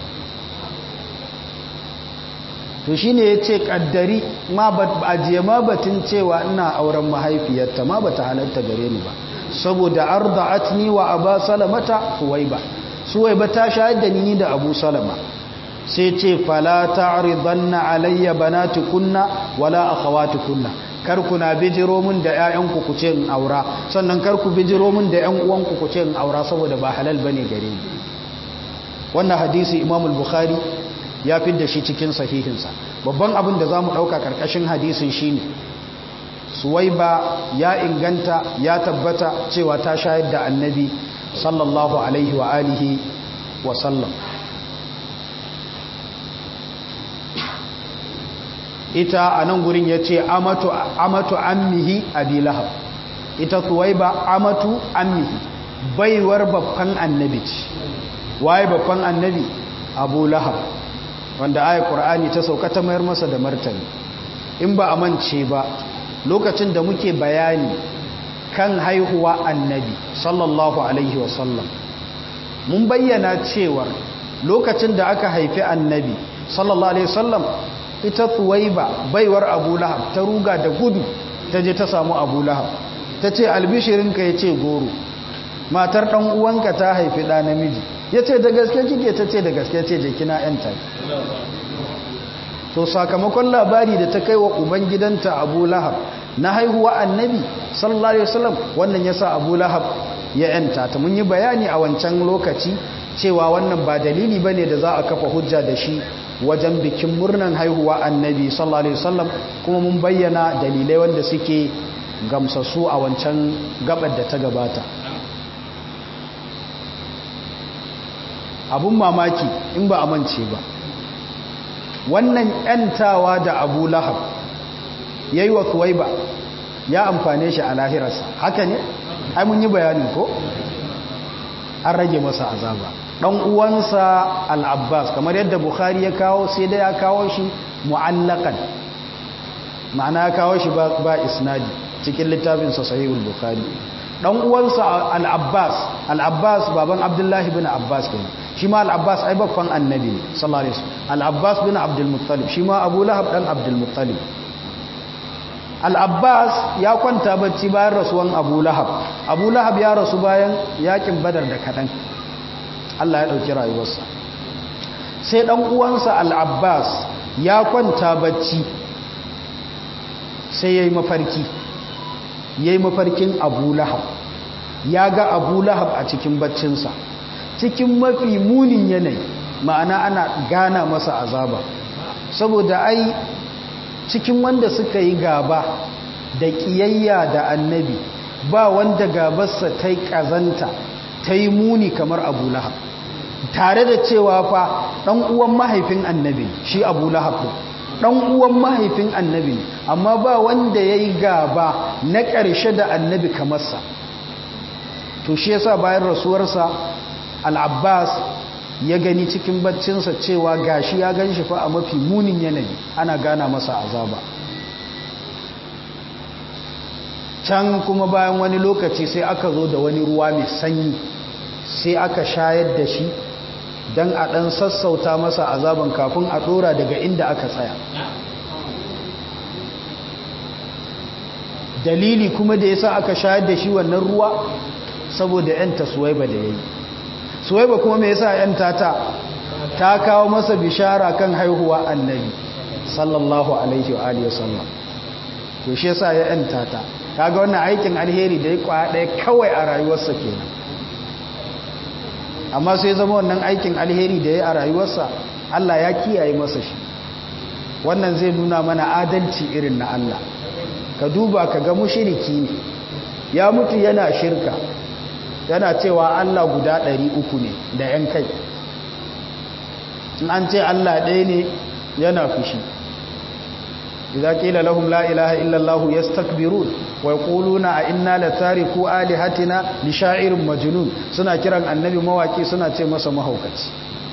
to shi ne ya ce ƙaddari ajiye ma batun cewa ina auren mahaifiyarta ma ba ta halatta gare ni ba saboda arda'atni wa aba salamata suwaiba suwaiba ta shayar da ni da abu salama sai ce fala ta'ridanna alayya banatukunna wala akhawatukunna kar ku na bijiro min da ƴaƴanku ku ce in aura sannan kar ku bijiro min da ƴan uwanku ku ce in aura saboda ba halal bane gare ni wannan hadisi Imam al-Bukhari ya fi da shi cikin sahihinsa babban abin da za mu ɗauka ƙarƙashin hadisin shi ne suwaiba ya inganta ya tabbata cewa ta shayar da annabi sallallahu alaihi wa alihi wa sallam ita a nan gurin ya ce amatu ammihi abi lahab ita suwaiba amatu ammihi baiwar babban annabi ce waye babban annabi abu lahab wanda ayat qur'ani ta sauka ta mayar masa da martani in ba a mance ba lokacin da muke bayani kan haihuwa annabi sallallahu alaihi wasallam mun bayyana cewar lokacin da aka haifi annabi sallallahu alaihi wasallam ita tuwaiba baiwar abu lahab ta ruga da gudu ta je ta samu abu lahab ta ce albishirinka ya ce goro matar ɗan uwanka ta haifi ɗa namiji ya ce da gaske kike ta ce da gaske ce je kina yanta to sakamakon labari da ta kai wa ubangidanta abu lahab na haihuwa annabi sallallahu alaihi wasallam wannan yasa abu lahab ya yanta ta mun yi bayani a wancan lokaci cewa wannan ba dalili bane da za a kafa hujja da shi wajen bikin murnan haihuwa annabi sallallahu alaihi wasallam kuma mun bayyana dalilai wanda suke gamsassu a wancan gabar da ta gabata abun mamaki in ba a mance ba wannan yantawa da abu lahab ya yi wa ba ya amfane shi a lahirarsa haka ne ai mun yi bayanin ko an rage masa azaba ɗan uwansa al'abbas kamar yadda bukhari ya kawo sai da ya kawo shi mu'allakan ma'ana ya kawo shi ba isnadi cikin littafinsa sahihul bukhari ɗan uwansa al'abbas al'abbas baban abdullahi bin abbas kenan shi ma al'abbas ai babban annabi ne sallallahu alaihi wasallam al'abbas bin abdulmuttalib shi ma abu lahab dan abdulmuttalib al'abbas ya kwanta bacci bayan rasuwan abu lahab abu lahab ya rasu bayan yakin badar da kaɗan allah ya ɗauki rayuwarsa sai ɗan uwansa al'abbas ya kwanta bacci sai ya yi mafarki ya yi mafarkin abu lahab ya ga abu lahab a cikin baccinsa cikin mafi munin yanayi ma'ana ana gana masa azaba saboda ai cikin wanda suka yi gaba da ƙiyayya da annabi ba wanda gabarsa ta yi ƙazanta ta yi muni kamar abu lahab tare da cewa fa ɗan uwan mahaifin annabi shi abu lahab ɗan uwan mahaifin annabi amma ba wanda ya yi gaba na ƙarshe da annabi kamarsa to shi yasa bayan rasuwarsa al'abbas ya gani cikin baccinsa cewa gashi ya gan shi fa a mafi munin yanayi ana gana masa azaba can kuma bayan wani lokaci sai aka zo da wani ruwa mai sanyi sai aka shayar da shi don a ɗan sassauta masa azaban kafin a ɗora daga inda aka tsaya dalili kuma da yasa aka shayar da shi wannan ruwa saboda 'yanta suwaiba da ya yi suwaiba kuma mai yasa 'yanta ta ta kawo masa bishara kan haihuwa annabi sallallahu alaihi wa alihi wasallam to shi yasa ya 'yanta ta kaga wannan aikin alheri da ya kwaya ɗaya kawai a rayuwarsa kenan amma sai zama wannan aikin alheri da ya a rayuwarsa Allah ya kiyaye masa shi wannan zai nuna mana adalci irin na Allah ka duba ka ga mushiriki ne ya mutu yana shirka yana cewa Allah guda ɗari uku ne da ‘yan kai in an ce Allah ɗaya ne yana fushi idza qila lahum la ilaha illa allah yastakbirun wa yaquluna a inna la tariku alihatina li sha'irin majnun suna kiran annabi mawaki suna ce masa mahaukaci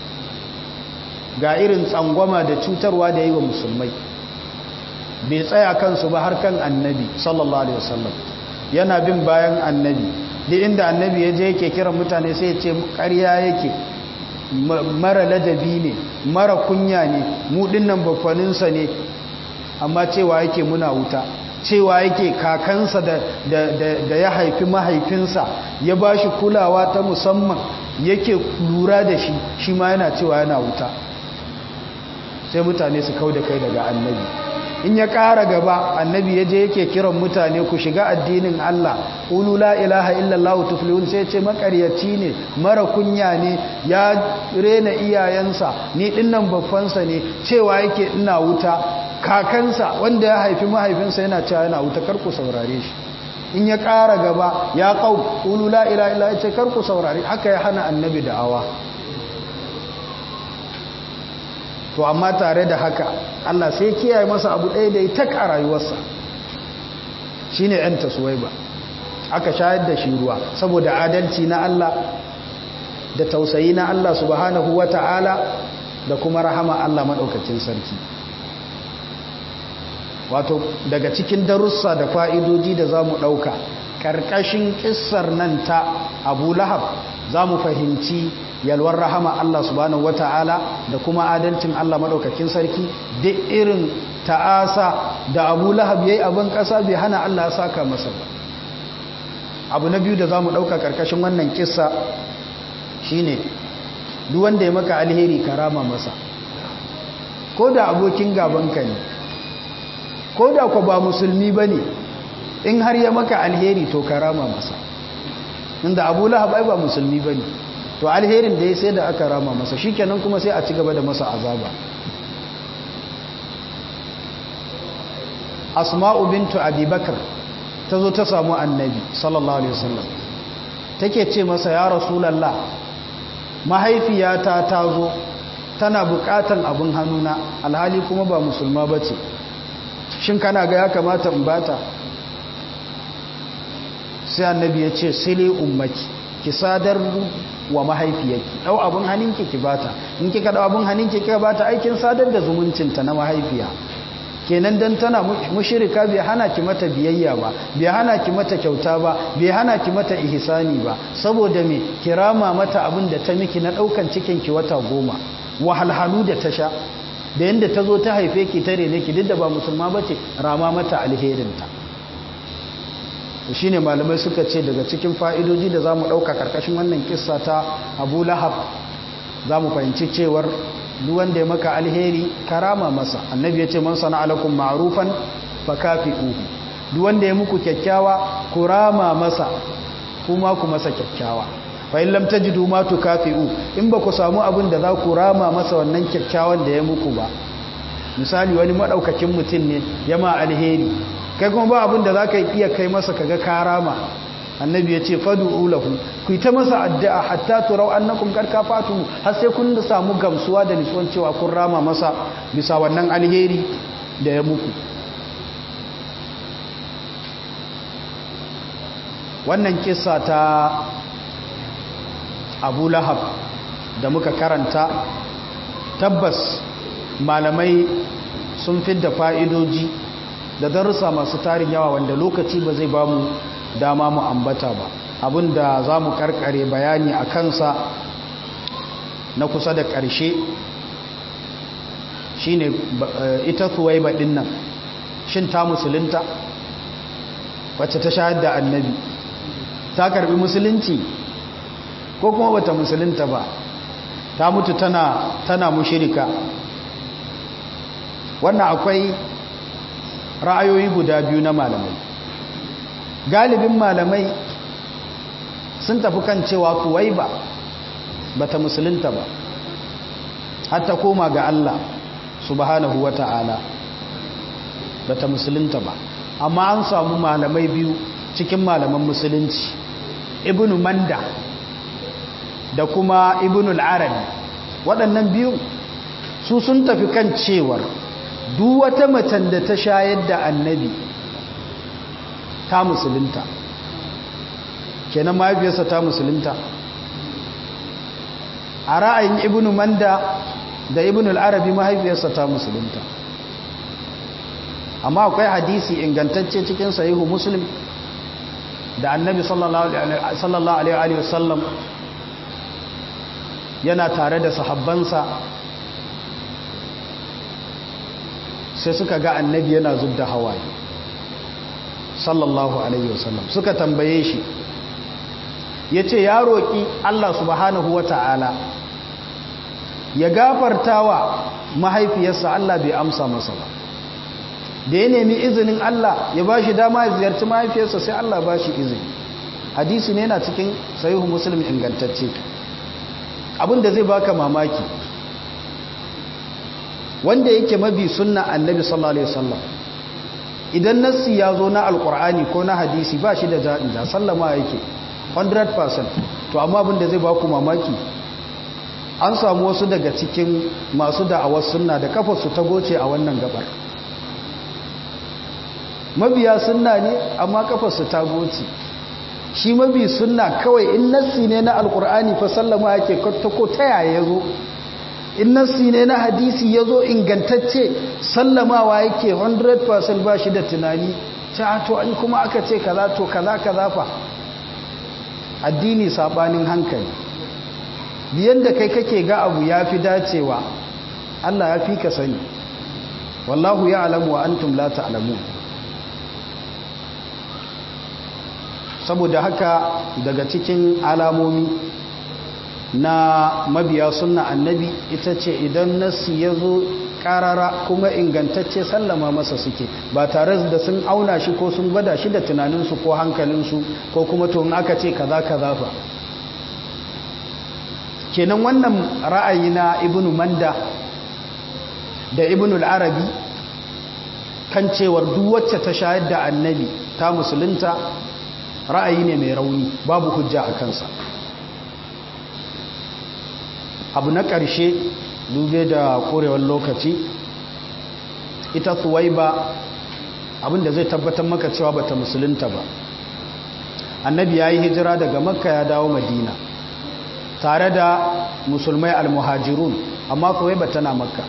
ga irin tsangwama da cutarwa da yi wa musulmai bai tsaya kansu ba har kan annabi sallallahu alaihi wasallam yana bin bayan annabi duk inda annabi ya je yake kiran mutane sai ya ce ƙarya yake mara ladabi ne mara kunya ne mu dinnan bakwaninsa ne amma cewa yake muna wuta cewa yake kakansa da, da, da, da ya haifi mahaifinsa ya ba shi kulawa ta musamman yake lura da shi shi ma yana cewa yana wuta sai mutane su kau da kai daga annabi in ya ƙara gaba annabi ya je yake kiran mutane ku shiga addinin Allah ulu la ilaha illallah tuflihun sai ce makaryaci ne mara kunya ne ya rena iyayensa ni dinnan babbansa ne cewa yake ina wuta kakansa wanda ya haifi mahaifinsa yana cewa yana wuta karku saurare shi in ya ƙara gaba ya ƙau ulu la ilaha illallah ya ce karku saurare haka ya hana annabi da'awa to amma tare da haka Allah sai kiyaye masa abu ɗaya da ya tak a rayuwarsa shi ne ‘yan taswaiba aka shayar da shi ruwa saboda adalci na Allah da tausayi na Allah subhanahu wa ta'ala da kuma rahama Allah maɗaukacin sarki wato daga cikin darussa da fa'idoji da za mu ɗauka ƙarƙashin ƙissar nan ta abu lahab za mu fahimci yalwar rahama Allah subhanahu wata'ala da kuma adalcin Allah maɗaukakin sarki duk irin ta'asa da abu lahab ya yi abin ƙasa bai hana Allah ya saka masa ba abu na biyu da za mu ɗauka ƙarƙashin wannan ƙissa shi ne duwanda ya maka alheri karama masa ko da abokin gabanka ne ko da ku ba musulmi ba ne in har ya maka alheri to karama masa inda abu lahab ai ba musulmi ba ne to alherin da ya sai da aka rama masa shi kenan kuma sai a ci gaba da masa azaba asma'u bintu abubakar ta zo ta samu annabi sallallahu alaihi wasallam take ce masa ya rasulallah mahaifiyata ta zo tana bukatan abin hannuna alhali kuma ba musulma ba ce shin kana ga ya kamata in bata sai annabi ya ce sile ummaki ki sadar wa mahaifiyarki dau abin hannunki ki bata in kika dau abin hannunki kika bata aikin sadar da zumuncinta na mahaifiya kenan dan tana mushrika bai hana ki mata biyayya ba bai hana ki mata kyauta ba bai hana ki mata ihsani ba saboda me kirama mata abin da ta miki na daukan cikin ki wata goma wahalhalu da ta sha da yanda ta zo ta haife ki tare ne ki duk da ba musulma bace rama mata alherinta shi ne malamai suka ce daga cikin fa'idoji da za mu ɗauka ƙarƙashin wannan kissa ta abu lahab za mu fahimci cewar duwanda ya maka alheri karama masa annabi ya ce man sana alakun ma'arufan fa kafi uhu duwanda ya muku kyakkyawa ku rama masa kuma ku masa kyakkyawa fa'in lamta ji duma tu kafi u in ba ku samu abin da za ku rama masa wannan kyakkyawan da ya muku ba misali wani maɗaukakin mutum ne ya ma alheri kai kuma ba abin da za ka iya kai masa kaga karama annabi ya ce fadu ulahu ku yi ta masa addu'a hatta turau annakum karka fatu har sai kun da samu gamsuwa da nutsuwan cewa kun rama masa bisa wannan alheri da ya muku wannan kisa ta abu lahab da muka karanta tabbas malamai sun fidda fa'idoji da darussa masu tarin yawa wanda lokaci ba zai ba mu dama mu ambata ba abinda za mu karkare bayani a kansa na kusa da ƙarshe shine ita kuwai baɗin nan shin ta musulunta wacce ta shahar da annabi ta karbi musulunci ko kuma bata musulunta ba ta mutu tana tana mushirika wannan akwai ra'ayoyi guda biyu na malamai galibin malamai sun tafi kan cewa kuwai ba bata musulunta ba hatta koma ga Allah subhanahu wata'ala bata musulunta ba amma an samu malamai biyu cikin malaman musulunci ibnu manda da kuma ibnu al-arabi waɗannan biyu su sun tafi kan cewar duk wata macen da ta shayar da annabi ta musulunta kenan mahaifiyarsa ta musulunta a ra'ayin ibnu manda da ibnu al-arabi mahaifiyarsa ta musulunta amma akwai hadisi ingantacce cikin sahihu muslim da annabi sallallahu alaihi wasallam yana tare da sahabbansa sai suka ga annabi yana zub da hawaye sallallahu alaihi wasallam suka tambaye shi ya ce ya roƙi Allah subhanahu wa ta'ala ya gafarta wa mahaifiyarsa Allah bai amsa masa ba da ya nemi izinin Allah ya ba shi dama ya ziyarci mahaifiyarsa sai Allah ba shi izini hadisi ne yana cikin sahihu muslim ingantacce abinda zai baka mamaki wanda yake mabi sunna annabi sallallahu alaihi wasallam idan nassi ya zo na alkur'ani ko na hadisi ba shi da ja'inja sallama yake 100% to amma abinda zai baku mamaki an samu wasu daga cikin masu da'awar sunna da kafarsu ta goce a wannan gabar mabiya sunna ne amma kafarsu ta goce shi mabi sunna kawai in nassi ne na alkur'ani fa sallama yake ko ta yaya ya zo in nassi ne na hadisi ya zo ingantacce sallamawa yake 100% ba shi da tunani ta to in kuma aka ce kaza to kaza kaza fa addini sabanin hankali biyan da kai kake ga abu ya fi dacewa Allah ya fi ka sani wallahu ya alamu wa antum la ta'lamun saboda haka daga cikin alamomi na mabiya sunna annabi ita ce idan nasi ya zo karara kuma ingantacce sallama masa suke ba tare da sun auna shi ko sun gwada shi da tunaninsu ko hankalinsu ko kuma to aka ce kaza kaza fa kenan wannan ra'ayi na ibnu manda da ibnu al-arabi kan cewar duk wacce ta shayar da annabi ta musulunta ra'ayi ne mai rauni babu hujja a kansa abu na ƙarshe dube da ƙorewar lokaci ita ba abinda zai tabbatar maka cewa bata musulunta ba annabi ya yi hijira daga makka ya dawo madina tare da musulmai almuhajirun amma ba tana makka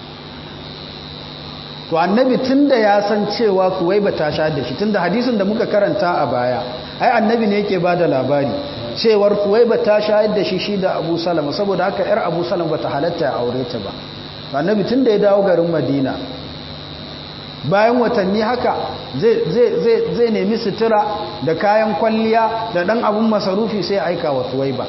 to annabi tunda ya san cewa ba ta sha da shi tunda hadisin da muka karanta a baya ai annabi ne yake bada labari cewar ba ta shayar da shi shi da abu salama saboda haka yar abu salama bata halatta ya aure ta ba annabi tunda ya dawo garin madina bayan watanni haka zai nemi sutura da kayan kwalliya da dan abun masarufi sai aika wa ba.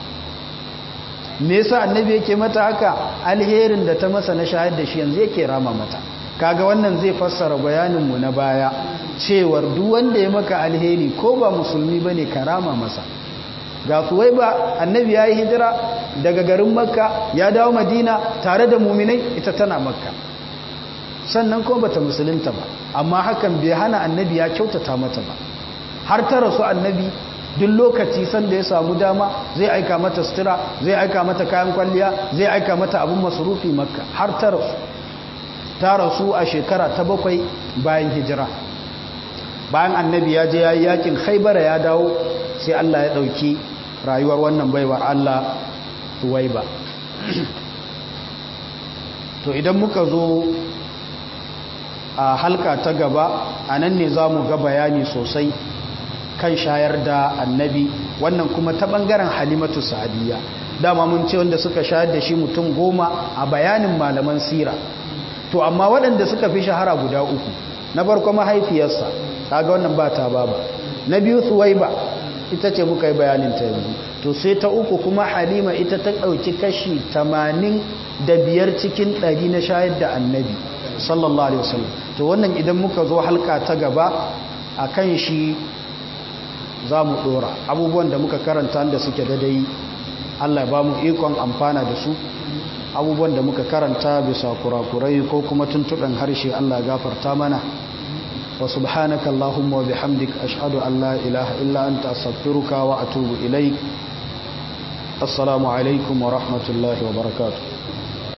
me yasa annabi yake mata haka alherin da ta masa na shayar da shi yanzu yake rama mata kaga wannan zai fassara bayaninmu na baya cewar duk wanda ya maka alheri ko ba musulmi bane karama masa ga kuwai ba annabi ya yi hijira daga garin makka ya dawo madina tare da muminai ita tana makka sannan kuma bata musulunta ba amma hakan bai hana annabi ya kyautata mata ba har ta rasu annabi duk lokaci sanda ya samu dama zai aika mata sutura zai aika mata kayan kwalliya zai aika mata abin masarufi makka har ta rasu ta rasu a shekara ta bakwai bayan hijira bayan annabi ya je ya yi yakin haibara ya dawo sai Allah ya ɗauki rayuwar wannan baiwar Allah ba. to idan muka zo a halka ta gaba a nan ne za mu ga bayani sosai kan shayar da annabi wannan kuma ta ɓangaren halimatu sa'adiyya dama mun ce wanda suka shayar da shi mutum goma a bayanin malaman sira to amma waɗanda suka fi shahara guda uku na farko mahaifiyarsa kaga wannan ba ta baba na biyu suwaiba ita ce muka yi bayanin ta yanzu to sai ta uku kuma halima ita ta ɗauki kashi tamanin da biyar cikin ɗari na shayar da annabi sallallahu alaihi wasallam to wannan idan muka zo halka ta gaba a kan shi za mu ɗora abubuwan da muka karanta da suke dadai allah ba mu ikon amfana da su abubuwan da muka karanta bisa kurakurai ko kuma tuntuɓen harshe allah gafarta mana وسبحانك اللهم وبحمدك أشهد أن لا إله إلا أنت أستغفرك وأتوب إليك السلام عليكم ورحمة الله وبركاته